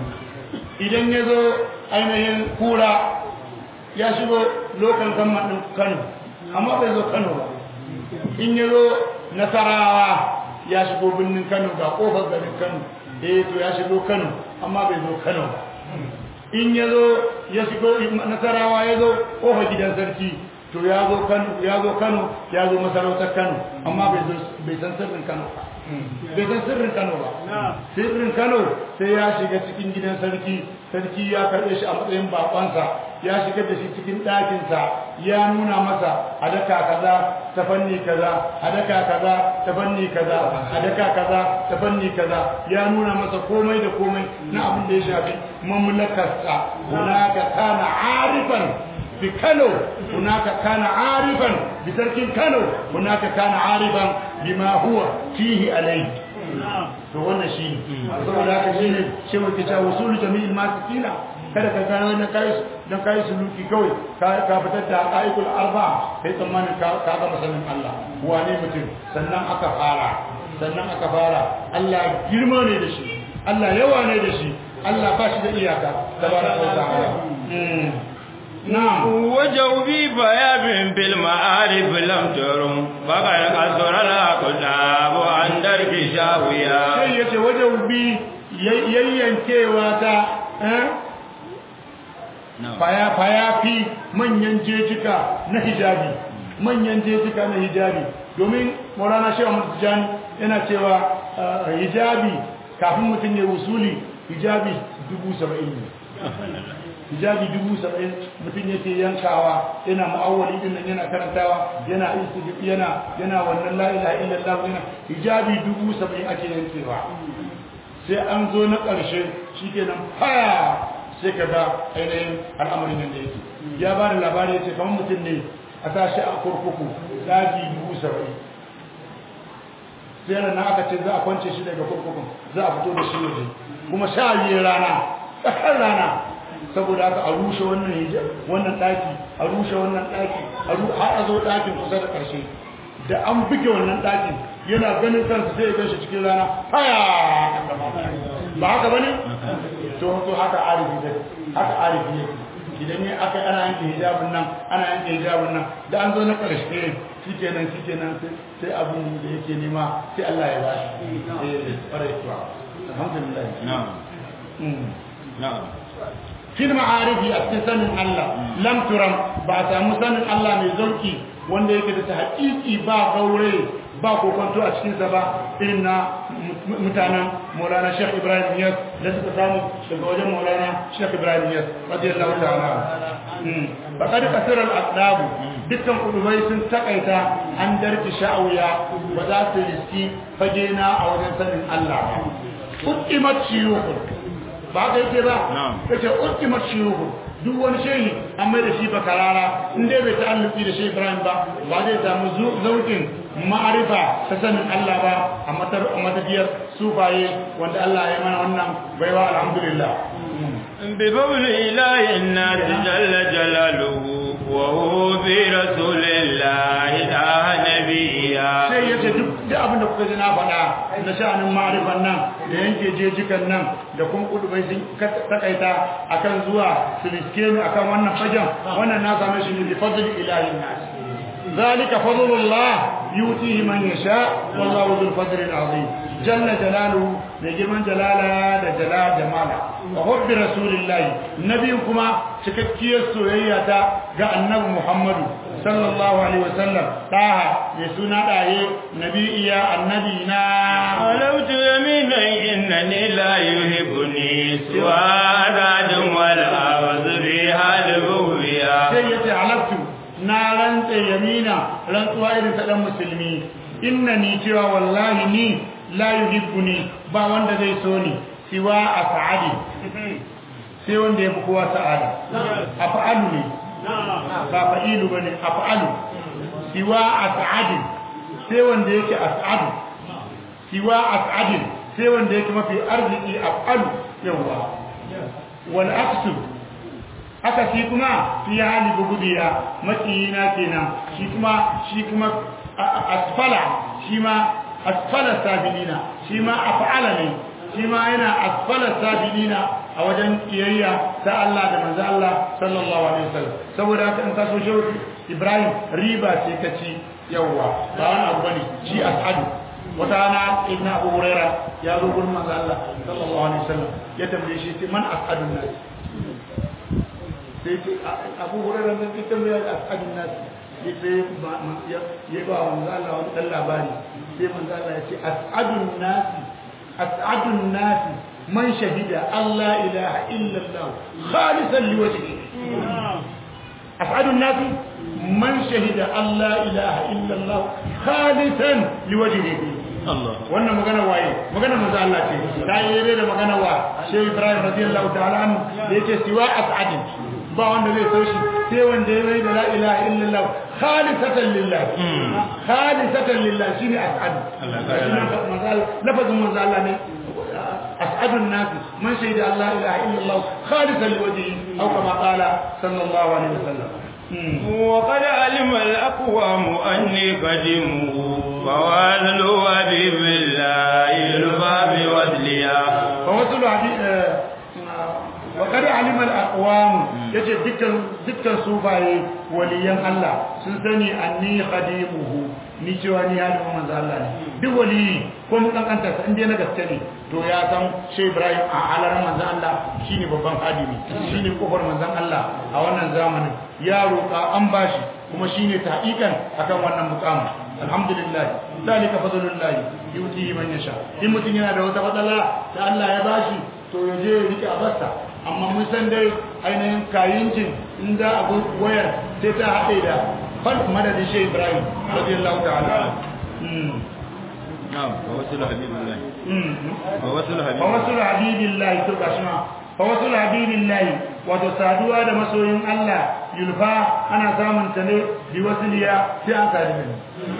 idan ya zo ainihin kura ya shigo lokal gamman ɗin kano amma bai zo kano ba in ya zo nasarawa ya shigo birnin kano ga ƙofar garin kano eh to ya shigo kano amma bai zo kano ba in ya zo ya shigo nasarawa ya zo ƙofar gidan sarki to ya zo kano ya zo kano ya zo masarautar kano amma bai san sirrin kano ba bai san sirrin Kano ba sirrin Kano sai ya shiga cikin gidan sarki sarki ya karɓe shi a matsayin bakonsa ya shiga da shi cikin ɗakinsa ya nuna masa a daka kaza ta fanni kaza a daka kaza ta fanni kaza a daka kaza ta fanni kaza ya nuna masa komai da komai na abin da ya shafi mamlakarsa hunaka kana arifan بكانو هناك كان عارفا بترك كانو هناك كان عارفا بما هو فيه عليه to wannan shi saboda haka shi ne shi muke cewa wasulu jami'il masikina kada ka gano na kai dan kai suluki kawai ka fitar da qaidul arba sai tsammanin ka ka ga masanin Allah wane mutum sannan aka fara sannan aka fara Allah girma ne da shi Allah yawa ne da shi Allah ba shi da iyaka tabaraka wa ta'ala
نعم وجوبي بياب بالمعارف لم ترم فقد قصر الأقلاب عن درك شاوية
sai yace wajaubi yayyankewa ta faya faya fi manyan jejika na hijabi manyan jejika na hijabi domin Maulana Shehu Ahmad Tijani yana cewa hijabi kafin mutum ya wusuli hijabi dubu saba'in ne hijabi dubu saba'in mutum yake yankawa yana ma'awali din nan yana karantawa yana yana yana wannan la ilaha illallah yana hijabi dubu saba'in ake yankewa sai an zo na ƙarshe shikenan faya sai ka ga ainihin al'amarin nan da yake ya ba da labari ya ce kamar mutum ne a tashi a kurkuku daji dubu saba'in sai na aka ce za a kwance shi daga kurkukun za a fito da shi waje kuma sha biyu rana tsakar rana saboda haka a rushe wannan hijab wannan daki a rushe wannan daki har a zo dakin kusa da karshe da an buge wannan dakin yana ganin kansa sai ya ganshi cikin rana haya ba haka bane to to haka arifi da haka arifi yake idan ne aka ana yanke hijabin nan ana yanke hijabin nan da an zo na ƙarshe shikenan shikenan sai abin da yake nema sai Allah ya ba shi eh farai to alhamdulillah
na'am na'am
fil ma'arifi a cikin sanin Allah lam turam ba a samu sanin Allah mai zauki wanda yake da tahqiqi ba gaure ba kokonto a cikinsa ba irin na mutanen Maulana Sheikh Ibrahim Niyas da suka samu daga wajen Maulana Sheikh Ibrahim Niyas radiyallahu ta'ala ba kad kasira al-aqdab dukkan kudubai sun takaita an darki sha'awiya ba za su riski fage na a wajen sanin Allah ba uqimat shuyukh ba ka yake ba kace ultimate shuyukh duk wani shehi an mai da shi bakarara in dai bai ta'alluki da shehi Ibrahim ba ba zai samu zaukin ma'arifa ta sanin Allah ba a matar a matafiyar sufaye wanda Allah ya mana wannan baiwa alhamdulillah
bi fawli ilahi nas jalla jalaluhu wa huwa bi rasulillahi da nabiyya
sai yace duk da abin da kuka ji na faɗa na sha'anin ma'arifan nan da yanke jejikan nan da kun kudubai sun takaita akan zuwa su riske ni akan wannan fagen wannan na same shi ne bi fadli ilahi nas ذلك فضل الله يؤتيه من يشاء والله ذو الفضل العظيم جل جلاله لجمن جلاله جلال جماله وحب رسول الله نبيكما cikakkiyar soyayya ta ga annabi Muhammadu sallallahu alaihi wasallam taha ya suna daye nabiya annabi na
alautu yamina innani la yuhibbuni siwa radun wal awzri halbuya
sai yace alaftu na rantse yamina rantsuwa irin ta dan musulmi innani cewa wallahi ni la yuhibbuni ba wanda zai so ni siwa as'adi sai wanda ya fi kowa sa'ada af'alu ne ba fa'ilu bane af'alu siwa as'adi sai wanda yake as'adu siwa as'adi sai wanda yake mafi arziki af'alu yawa wal aqsu haka shi kuma fi hali bugudiya makiyina kenan shi kuma shi kuma asfala shi ma asfala sabilina shi ma af'ala ne shi ma yana asfala sabilina a wajen kiyayya ta Allah da manzo Allah sallallahu alaihi wasallam saboda haka in ka so shi Ibrahim riba ce ka ci yawa ba wani abu bane shi as'adu wata rana ibn Abu Huraira ya zo gurin manzo Allah sallallahu alaihi wasallam ya tambaye shi man as'adun nas sai ce abu hurairar nan ita mai as'adun nasi ya sai ya ba wa manzo Allah wani dan labari sai manzo Allah ya ce as'adun nasi as'adun nasi man shahida Allah ilaha illa Allah khalisan liwajhihi as'adun nasi man shahida Allah ilaha illa Allah khalisan liwajhihi wannan magana waye magana manzo Allah ce ta yi da magana wa Sheikh Ibrahim radiyallahu ta'ala anhu da yake siwa as'adin ba wanda zai so shi sai wanda ya mai da la ilaha illallah khalisatan lillah khalisatan lillah shine as'ad lafazin manzo Allah ne أسعد الناس من شهد الله إله إلا الله خالصا لوجهه أو كما قال صلى الله عليه وسلم
وقد علم الأقوام أني قدمه فوازل حبيب الله الباب وذليا
فوصل حبيب وقد علم الأقوام يجي دكان دكان صوفاي وليان الله سنسني أني خديمه ni cewa ni halimin manzo Allah ne duk wali ko mun kankanta sa inda na gaske ne to ya san Sheikh Ibrahim a alaran manzo Allah shine babban hadimi shine kofar manzo Allah a wannan zamanin ya roƙa an bashi kuma shine tahqiqan akan wannan mukamin alhamdulillah dalika fadlullah yuti man yasha in mutun yana da wata fadala da Allah ya bashi to ya je ya rike a basta amma mun san dai ainihin kayincin in za a wayar sai ta haɗe da fal madadin shi Ibrahim radiyallahu ta'ala
na'am wa wasul habibillah wa wasul
wa wasul habibillah to gashma fa wasul habibillah wato saduwa da masoyin Allah yulfa ana samun ta ne bi wasiliya sai an sadu ne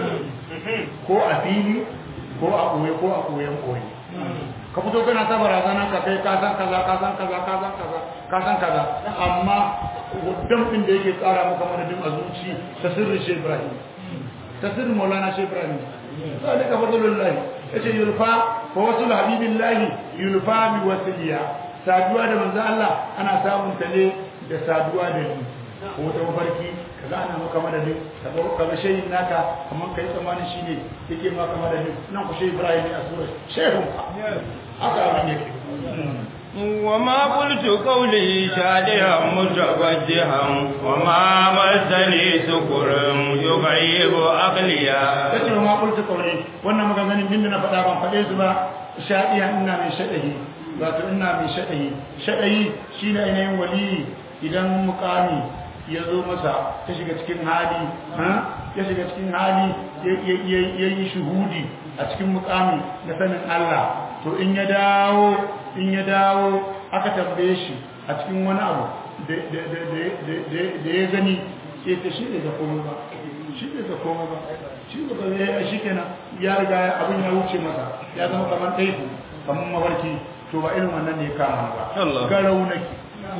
ko a fili ko a koye ko a koyen koye ka fito kana ta barazana ka kai ka san kaza ka san kaza ka san kaza ka san kaza amma hudun din da yake tsara maka madadin a zuci ta sirri shi Ibrahim ta sirri Maulana shi Ibrahim zalika fadlullahi yace yulfa fa wasul habibillahi yulfa bi wasiliya saduwa da manzo Allah ana samun ta ne da saduwa da ni ko ta mafarki kaga ana maka madadin kaga kaga shehin naka kaman kai tsammanin shine yake maka madadin nan ku shehu Ibrahim ne a sura shehu haka abin yake
وما قلت قولي شادها متوجها وما مسني سكر يغيب عقليا
kace ma qultu qawli wannan maganganun din da na faɗa ban faɗe su ba shadiya ina mai shadahi wato ina mai shadahi shadahi shine ainihin wali idan mukami ya zo masa ta shiga cikin hali ya shiga cikin hali ya yi shuhudi a cikin mukami da sanin Allah to in ya dawo in ya dawo aka tambaye shi a cikin wani abu da ya gani sai ta shi ne ga komai ba shi ne ga komai ba shi ne ga ya shi kenan ya riga abin ya wuce masa ya zama kamar taifu kamar mafarki to ba irin wannan ne ya kama ba garau nake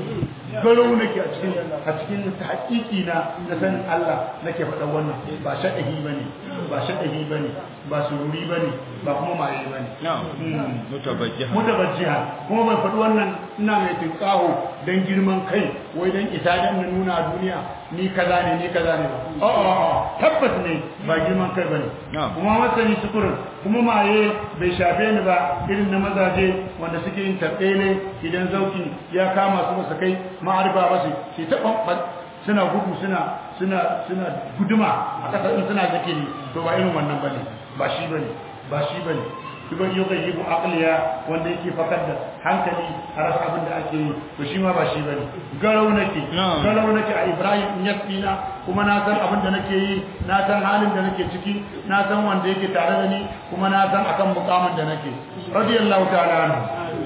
garau nake a cikin a cikin haƙiƙi na na sanin Allah nake faɗa wannan ba shaɗahi bane ba shaɗahi bane ba sururi bane ba kuma maye bane
mutabajjiha
mutabajjiha kuma ban faɗi wannan ina mai tinkaho dan girman kai wai dan isa dan na nuna a duniya ni kaza ne ni kaza ne ba a'a tabbas ne ba girman kai bane kuma masani sukurin kuma maye bai shafe ni ba irin na mazaje wanda suke yin tabbele idan zauki ya kama su masa kai ma'arifa ba su ke taɓa suna gudu suna suna suna guduma a ƙasa in suna zikiri to ba irin wannan bane ba shi bane ba shi bane kuma yau ga yi aqliya wanda yake fakar da hankali a rasa abin da ake yi to shi ma ba shi bane garau nake garau nake a Ibrahim in yasina kuma na san abin da nake yi na san halin da nake ciki na san wanda yake tare da ni kuma na san akan mukamin da nake radiyallahu ta'ala anhu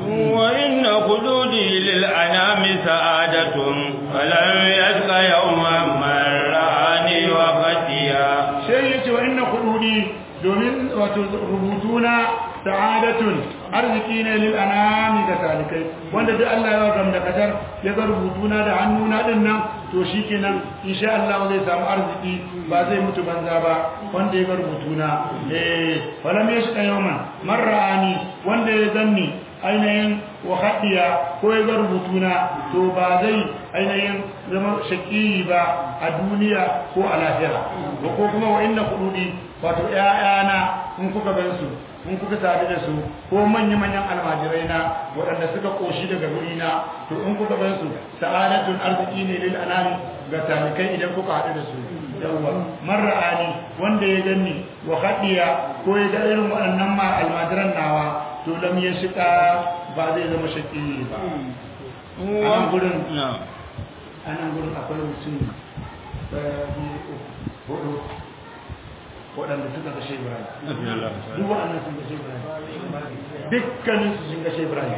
وإن خلودي للأنام سعادة فلم يشق يوما من رآني وفتيا
شيء وإن خلودي domin wato rubutuna sa'adatun arziki ne lil anami ga talikai wanda duk Allah ya gam da kadar ya ga rubutuna da hannuna din nan to shikenan insha Allah zai samu arziki ba zai mutu banza ba wanda ya ga rubutuna eh falam yashqa yawman marrani wanda ya zanni ainihin wahadiya ko ya ga rubutuna to ba zai ainihin zama shakiri ba a duniya ko a lahira ko kuma wa inna kududi wato ƴaƴana in kuka gan su in kuka sadu da su ko manya manyan almajirai na waɗanda suka koshi daga guri na to in kuka gan su sa'adatun arziki ne lil anami ga talikai idan kuka haɗu da su yawwa marra'ani wanda ya ganni wa hadiya ko ya ga irin waɗannan ma almajiran nawa to lam ya shiga ba zai zama shakki ba a nan gurin a nan gurin akwai mutum hudu waɗanda suka ga shi ibrahim duk waɗannan sun ga shi ibrahim dukkanin su sun ga shi ibrahim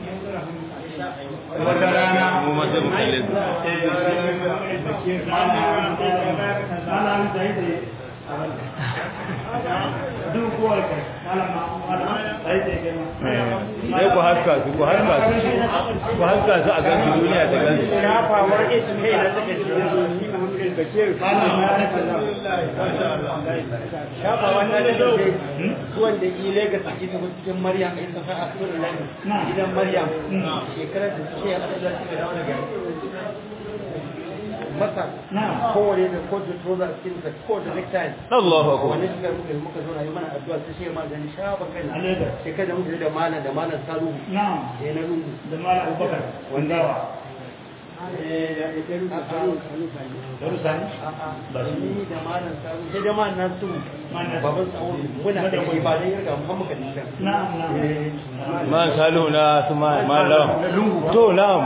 wata rana
mu ma sai mu kalle su
mana da yi duk kowar kai
sai ku haska su ku haska su ku haska su a gansu duniya ta gansu
shafa wannan da ke zuwan da yi Legas a cikin cikin Maryam a cikin a cikin Lani gidan Maryam shekarar da suke a cikin suka dawo daga Masar kowane da kowace toza a cikin ko da necktie
Allahu akbar
wani suka muka muka zo na yi mana addu'a ta ce ma gani shafa kai shekarar da muka yi da mana da mana salu
na'am
da na lungu
da mala abubakar wanda darusani
ba su ni da malam sabu sai da malam nasu baban tsawo muna da kai ba dai yarda mu muka dinka
na'am na'am
man salu na su ma malam to na'am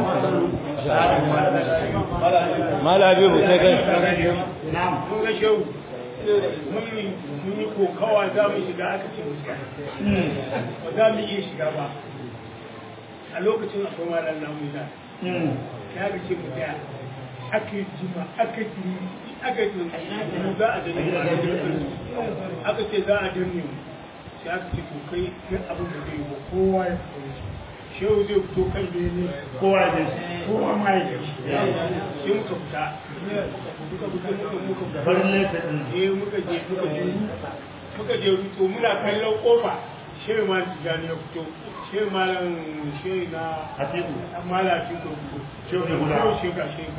mala habibu sai kai
na'am
mun ga shehu mun yi kokawa za mu shiga aka ce mu shiga ba za mu iya shiga ba a lokacin akwai malar namu da ya ga ce mu tsaya aka yi jima aka yi aka yi mu za a danne aka ce za a danne mu sai aka ce to kai kai abin da zai yi ba kowa ya fito shehu zai fito kan bene
kowa da kowa ma ya
sai muka fita muka fita muka muka fita
farin laifin
eh muka je muka je muka je to muna kallon kofa shehu ma tijani ya fito shehu malam shehu na
hatibu
mala cikin kurkuku
Shehu ne guda.
Shehu sheka sheka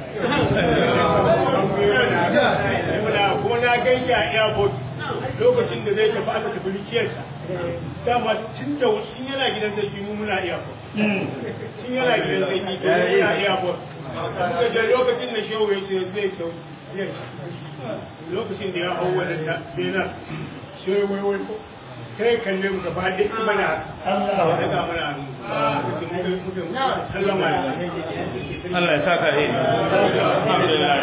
muna kuma na gaishe a airport lokacin da zai tafi aka tafi rikiyarsa dama tun da in yana gidan sarki mu muna airport tun yana gidan sarki to mu muna airport muka je lokacin da shehu ya ce zai sau zai lokacin da ya hau wadanda benin shehu wai wai kai kalle mu gaba ɗaya kuma na
Allah
daga mana hannu muka muka muka sallama da
Allah ya saka yi alhamdulillah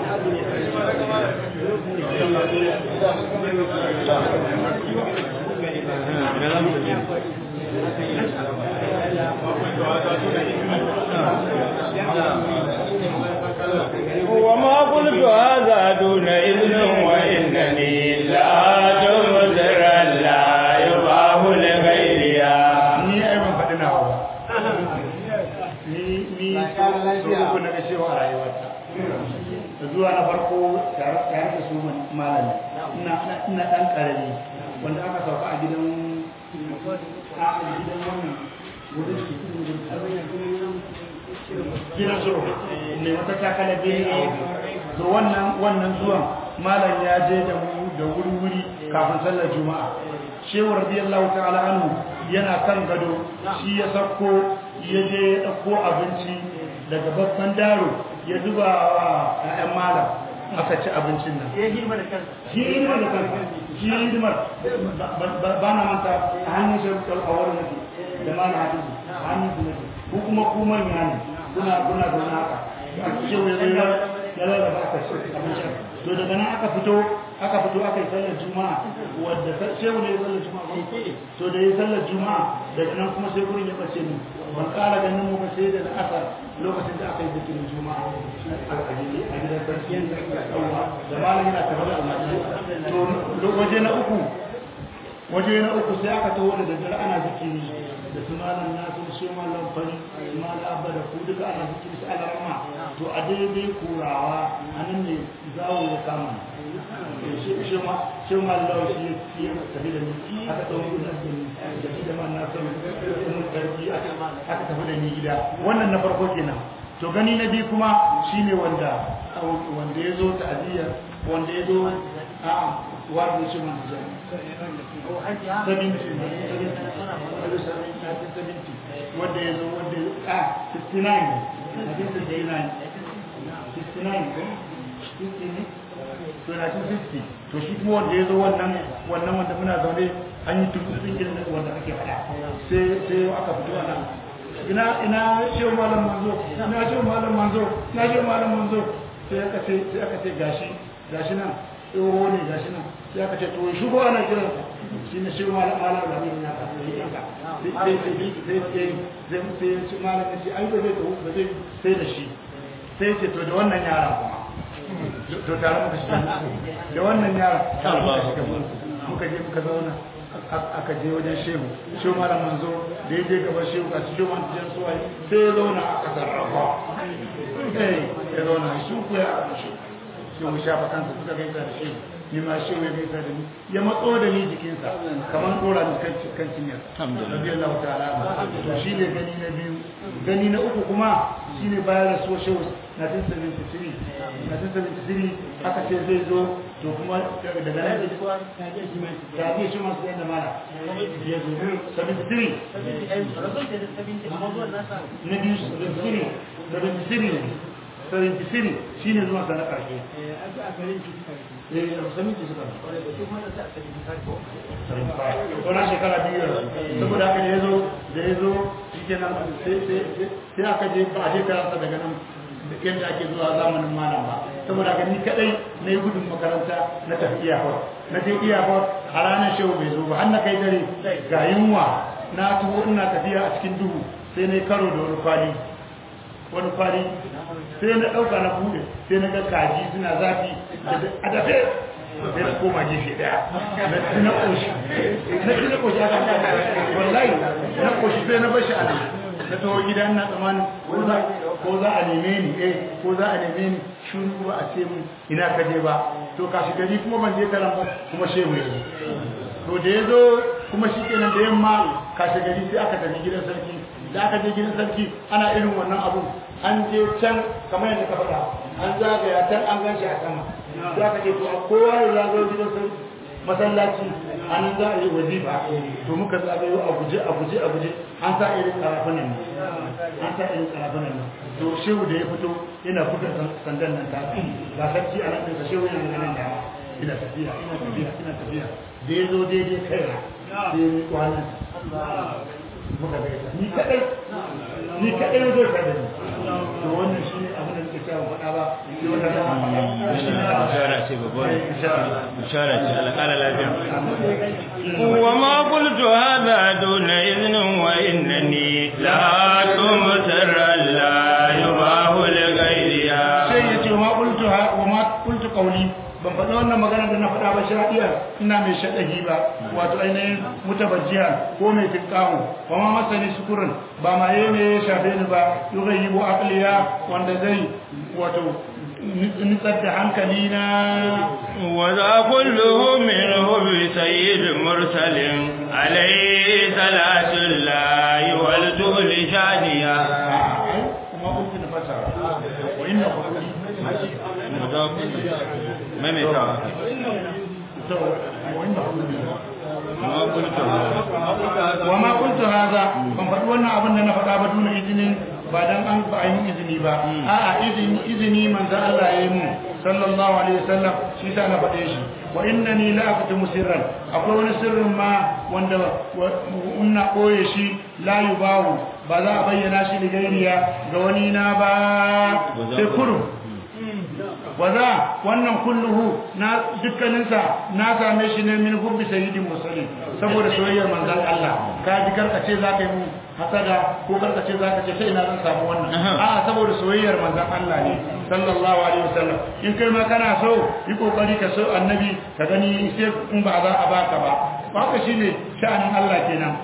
وما قلت هذا دون إذن وإنني لا تمزر لا يباه لغيرها
ni ai ban faɗi nawa ba ni ni so uku na ga cewa a rayuwarta da zuwa na farko tare tare da su malami ina ina dan karami wanda aka sauka a gidan a gidan wannan wurin shi gidan suru ne wata takala biyu a wajen to wannan wannan zuwan malam ya je da mu da wuri wuri kafin sallar juma'a shehu radiyallahu ta'ala anhu yana kan gado shi ya sako ya je ya dauko abinci daga babban daro ya zuba wa ƴaƴan malam aka ci abincin nan
ya girma da kansa
shi hidimar da kansa shi hidimar ba na manta a hannun shi a wurin nake da ma na hadisi a hannun su nake ko kuma ku manya ne kuna kuna zaune haka a ce wai wai ya lalaba aka ci abincin to daga nan aka fito aka fito aka yi sallar juma'a wadda shehu ne ya sallar juma'a ba to da ya sallar juma'a daga nan kuma sai gurin ya bace mu ban kara ganin mu ba sai da asar lokacin da aka yi zikirin juma'a a gidan sarki yawwa da malam yana tare da almajirai to waje na uku waje na uku sai aka taho da daddare ana zikiri da su malam nasu su malam fari su malam abba da ku duka ana zikiri su ala rama to a daidai kurawa a nan ne zawo ya kama shi ma shi ma lawa shi ya tafi da ni aka ɗau gudu da ni da shi da man nasu mun karfi aka tafi da ni gida wannan na farko kenan to gani na biyu kuma shine wanda wanda ya zo ta'aziyya wanda ya zo a wanda shi man jami'a wanda ya zo wanda a 69 a cikin 69 69 to na cikin 60 to shi kuma wanda ya zo wannan wannan wanda muna zaune an yi tukutun irin wanda ake faɗa sai sai aka fito ana ina ina shi malam manzo ina shi malam manzo ina shi malam manzo sai aka ce sai aka ce gashi gashi nan tsoho ne gashi nan sai aka ce to shi ko ana kiran shi ne shi malam malam da ne ya ka sai ka sai sai sai sai sai sai shi malam ne shi ai ba zai ba zai sai da shi sai ce to da wannan yaran kuma to tare muka shi da wannan yaran muka je muka zauna aka je wajen shehu shehu malam manzo da ya je gaban shehu a cikin wani jan suwaye sai ya zauna a kasar rafa ya zauna shi ku ya aka shi shehu shafa kansa suka gaisa da shehu ni ma shehu ya gaisa da ni ya matso da ni jikinsa kamar dora ni kan cinyar radiyallahu ta'ala to shi ne gani na biyu gani na uku kuma shi ne bayan rasuwar shehu 1973 1973 aka ce zai zo to kuma daga nan da ke shi masu yadda mara ya zo 73 na biyu 73 73 73 shi ne zuwa sana ƙarshe wannan shekara biyu yanzu saboda haka da ya zo da ya zo shi kenan sai aka je ba a je karanta daga nan yadda ake zuwa zamanin malam ba saboda ga ni kadai na yi gudun makaranta na tafi iyakar na je iyakar a ranar shehu bai zo ba har na kai dare ga yunwa na tuho ina tafiya a cikin duhu sai na yi karo da wani kwali wani kwali sai na ɗauka na buɗe sai na ga kaji suna zafi a dafe sai na koma gefe daya na ci na ƙoshi na ci na ƙoshi a kan wallahi na ƙoshi sai na bashi a nan na taho gida ina tsammanin ko za a neme ni eh ko za a neme ni shuru ba a ce mun ina ka je ba to kashi gari kuma ban je karan ba kuma shehu ya to da ya zo kuma shi kenan da yamma kashe gari sai aka tafi gidan sarki da aka je gidan sarki ana irin wannan abun an je can kamar yadda ka faɗa an zagaya can an gan shi a sama za ka ce to kowa ya zagayo gidan sarki masallaci an za a yi wazifa to muka zagayo a guje a guje a guje an sa irin karafunan nan an sa irin karafunan nan to shehu da ya fito yana buga sandan nan ta ga sarki a nan da shehu yana ganin da ina tafiya ina tafiya ina tafiya da ya zo daidai kai na sai ya miƙo hannun muka gaisa ni kadai ni kadai zai ka da ni to wannan shi abin da nake cewa faɗa ba sai wata dama faɗa shi ne
bishara ce babbar
insha Allah
bishara ce alƙala lafiya وما قلت هذا دون إذن وإنني لا تمتر لا يباه لغيرها
sai ya ce wa ma qultu ha wa ma qultu qawli ban faɗi wannan magana da na faɗa ba shari'a ina mai shaɗahi ba wato ainihin mutabajjiya ko mai tinkawo wa ma masani sukurin ba ma ne ya shafe ni ba yughayyibu aqliya wanda zai wato nitsar da hankali na
وذا كله منه بسيد مرسل عليه صلاة الله والدول شانيا
kuma kuntu na fasara wa inna qawli
وذا كله ميميتا
to wa inna qawli
ما قلت
wa ma kuntu hadha ban faɗi wannan abin da na faɗa ba duna izinin ba dan an ba a yi izini ba a'a izini izini manzo Allah ya yi mu sallallahu alaihi wasallam shi sa na faɗe shi wa innani la aqtumu sirran akwai wani sirrin ma wanda unna koye shi la yubahu ba za a bayyana shi da gairiya ga wani na ba sai kurum waza wannan kulluhu na dukkaninsa na same shi ne min hubbi sayyidin musallin saboda soyayyar manzon Allah ka ji karkace zaka yi mu hasada ko karkace zaka ce sai ina zan samu wannan a'a saboda soyayyar manzon Allah ne sallallahu alaihi wasallam in kai ma kana so yi kokari ka so annabi ka gani sai in ba za a baka ba haka shine sha'anin Allah kenan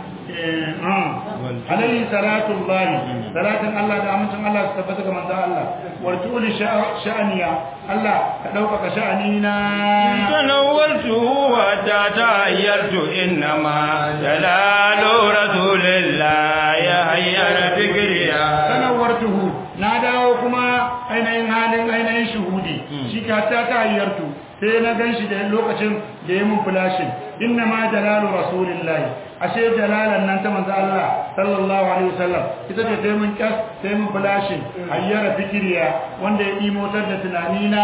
عليه صلاة الله صلاة الله دعمتم الله استفتك من ذا الله ورتول شأنيا الله كدوك شأنينا
تنورته حتى تغيرت إنما جلال رسول الله يهير فكريا
تنورته ناداو كما ainihin halin ainihin shuhudi shi ka ta tayyartu sai na gan shi da lokacin da ya mun flashin inna ma jalalu rasulillahi ashe jalalan nan ta manzo Allah sallallahu alaihi wasallam ita ce sai mun kas sai mun flashin ayyara fikiriya wanda ya imotar da tunani na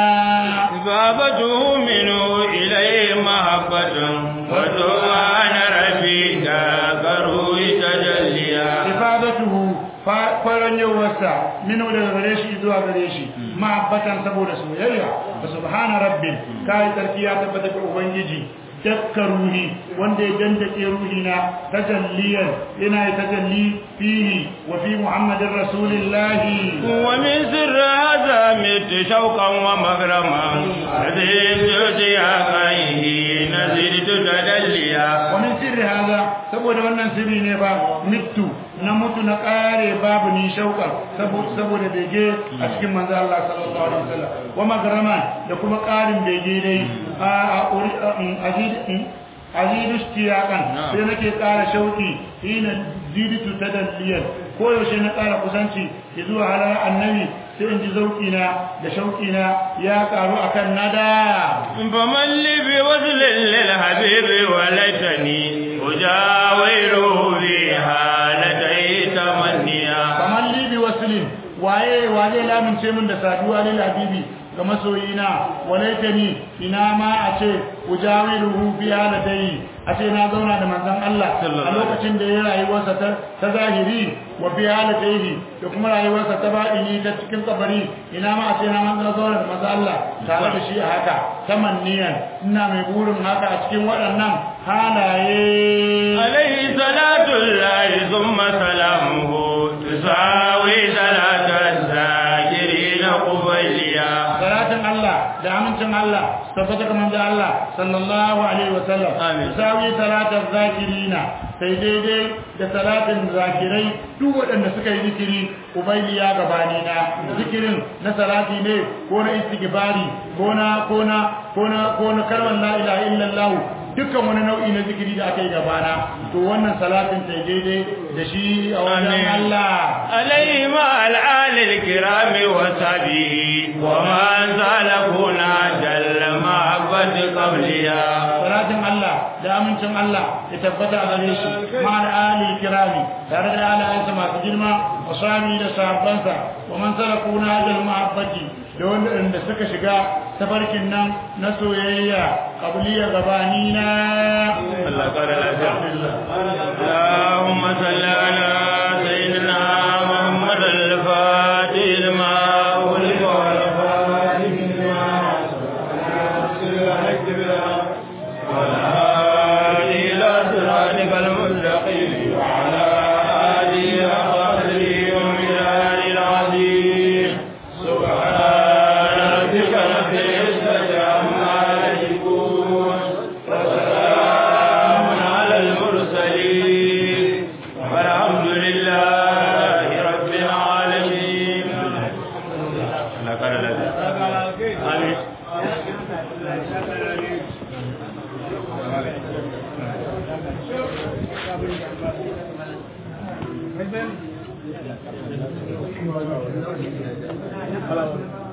babatu minu ilai mahabbatun wa du'ana rabbika garu tajalliya
ifadatuhu kwaron yawarsa minu daga gare shi zuwa gare shi ma'abbatan saboda soyayya wa subhana rabbin kai tsarki ya tabbata ga ubangiji dakka ruhi wanda ya dandake ruhi na tajalliyan yana tajalli fihi wa fi muhammadin rasulillahi
wa min sirri hadha mit shawqan wa maghraman zidtu ya qayhi nazidtu tadalliya
wa min sirri hadha saboda wannan sirri ne ba mittu na mutu na kare babu ni shauƙa saboda bege a cikin manzo Allah sallallahu alaihi wasallam wa magrama da kuma ƙarin bege dai a azid azid istiyakan sai nake ƙara shauƙi ina ziditu tadalliyan ko yaushe na ƙara kusanci zuwa halar annabi sai in ji zauƙi na da shauƙi na ya ƙaru akan nada
faman li bi wazlin lil habibi wa laitani ujawiru bi halatai tamanniya
faman li bi waslin waye waye lamince min da saduwa lil habibi ga masoyina walaitani ina ma a ce ujawiruhu fi halatai a ce na zauna da manzon Allah a lokacin da ya rayuwarsa ta zahiri wa fi halataihi da kuma rayuwarsa ta baɗini ta cikin kabari ina ma a ce na manzon zauna da manzon Allah tare da shi a haka tamanniyan ina mai burin haka a cikin waɗannan halaye
alaihi salatu llahi thumma salamuhu tusawi salatan zakirina qubayliya
salatin Allah da amincin Allah tabbata kamar da Allah sallallahu alaihi wa sallam
Amin.
sawi salatar zakirina sai daidai da salatin zakirai duk waɗanda suka yi zikiri ubayliya gabani na zikirin na salati ne ko na istighfari ko na ko na ko na ko na kalmar la ilaha illallah dukkan wani nau'i na zikiri da aka yi gabana to wannan salatin ta daidai da shi a wajen
Amin.
Allah
عليه مع الآل الكرام وصحبه ومن سلكنا جل محبة قبلها
salatin Allah da amincin Allah ya tabbata a gare shi ma da ali kirami tare da alayensa masu girma wa sami da sahabbansa wa man salaku na hajjal mahabbati da wanda suka shiga tafarkin nan na soyayya qabliya gabani na
الله قال اللهم صل على سيدنا محمد الفاتح لما أغلق والفاتح لما والهادي إلى صراطك المستقيم وعلى آله وصحبه ومن العظيم سبحان ربك رب العزة عما يصفون وسلام على المرسلين والحمد لله رب العالمين لقد آمين
Hello.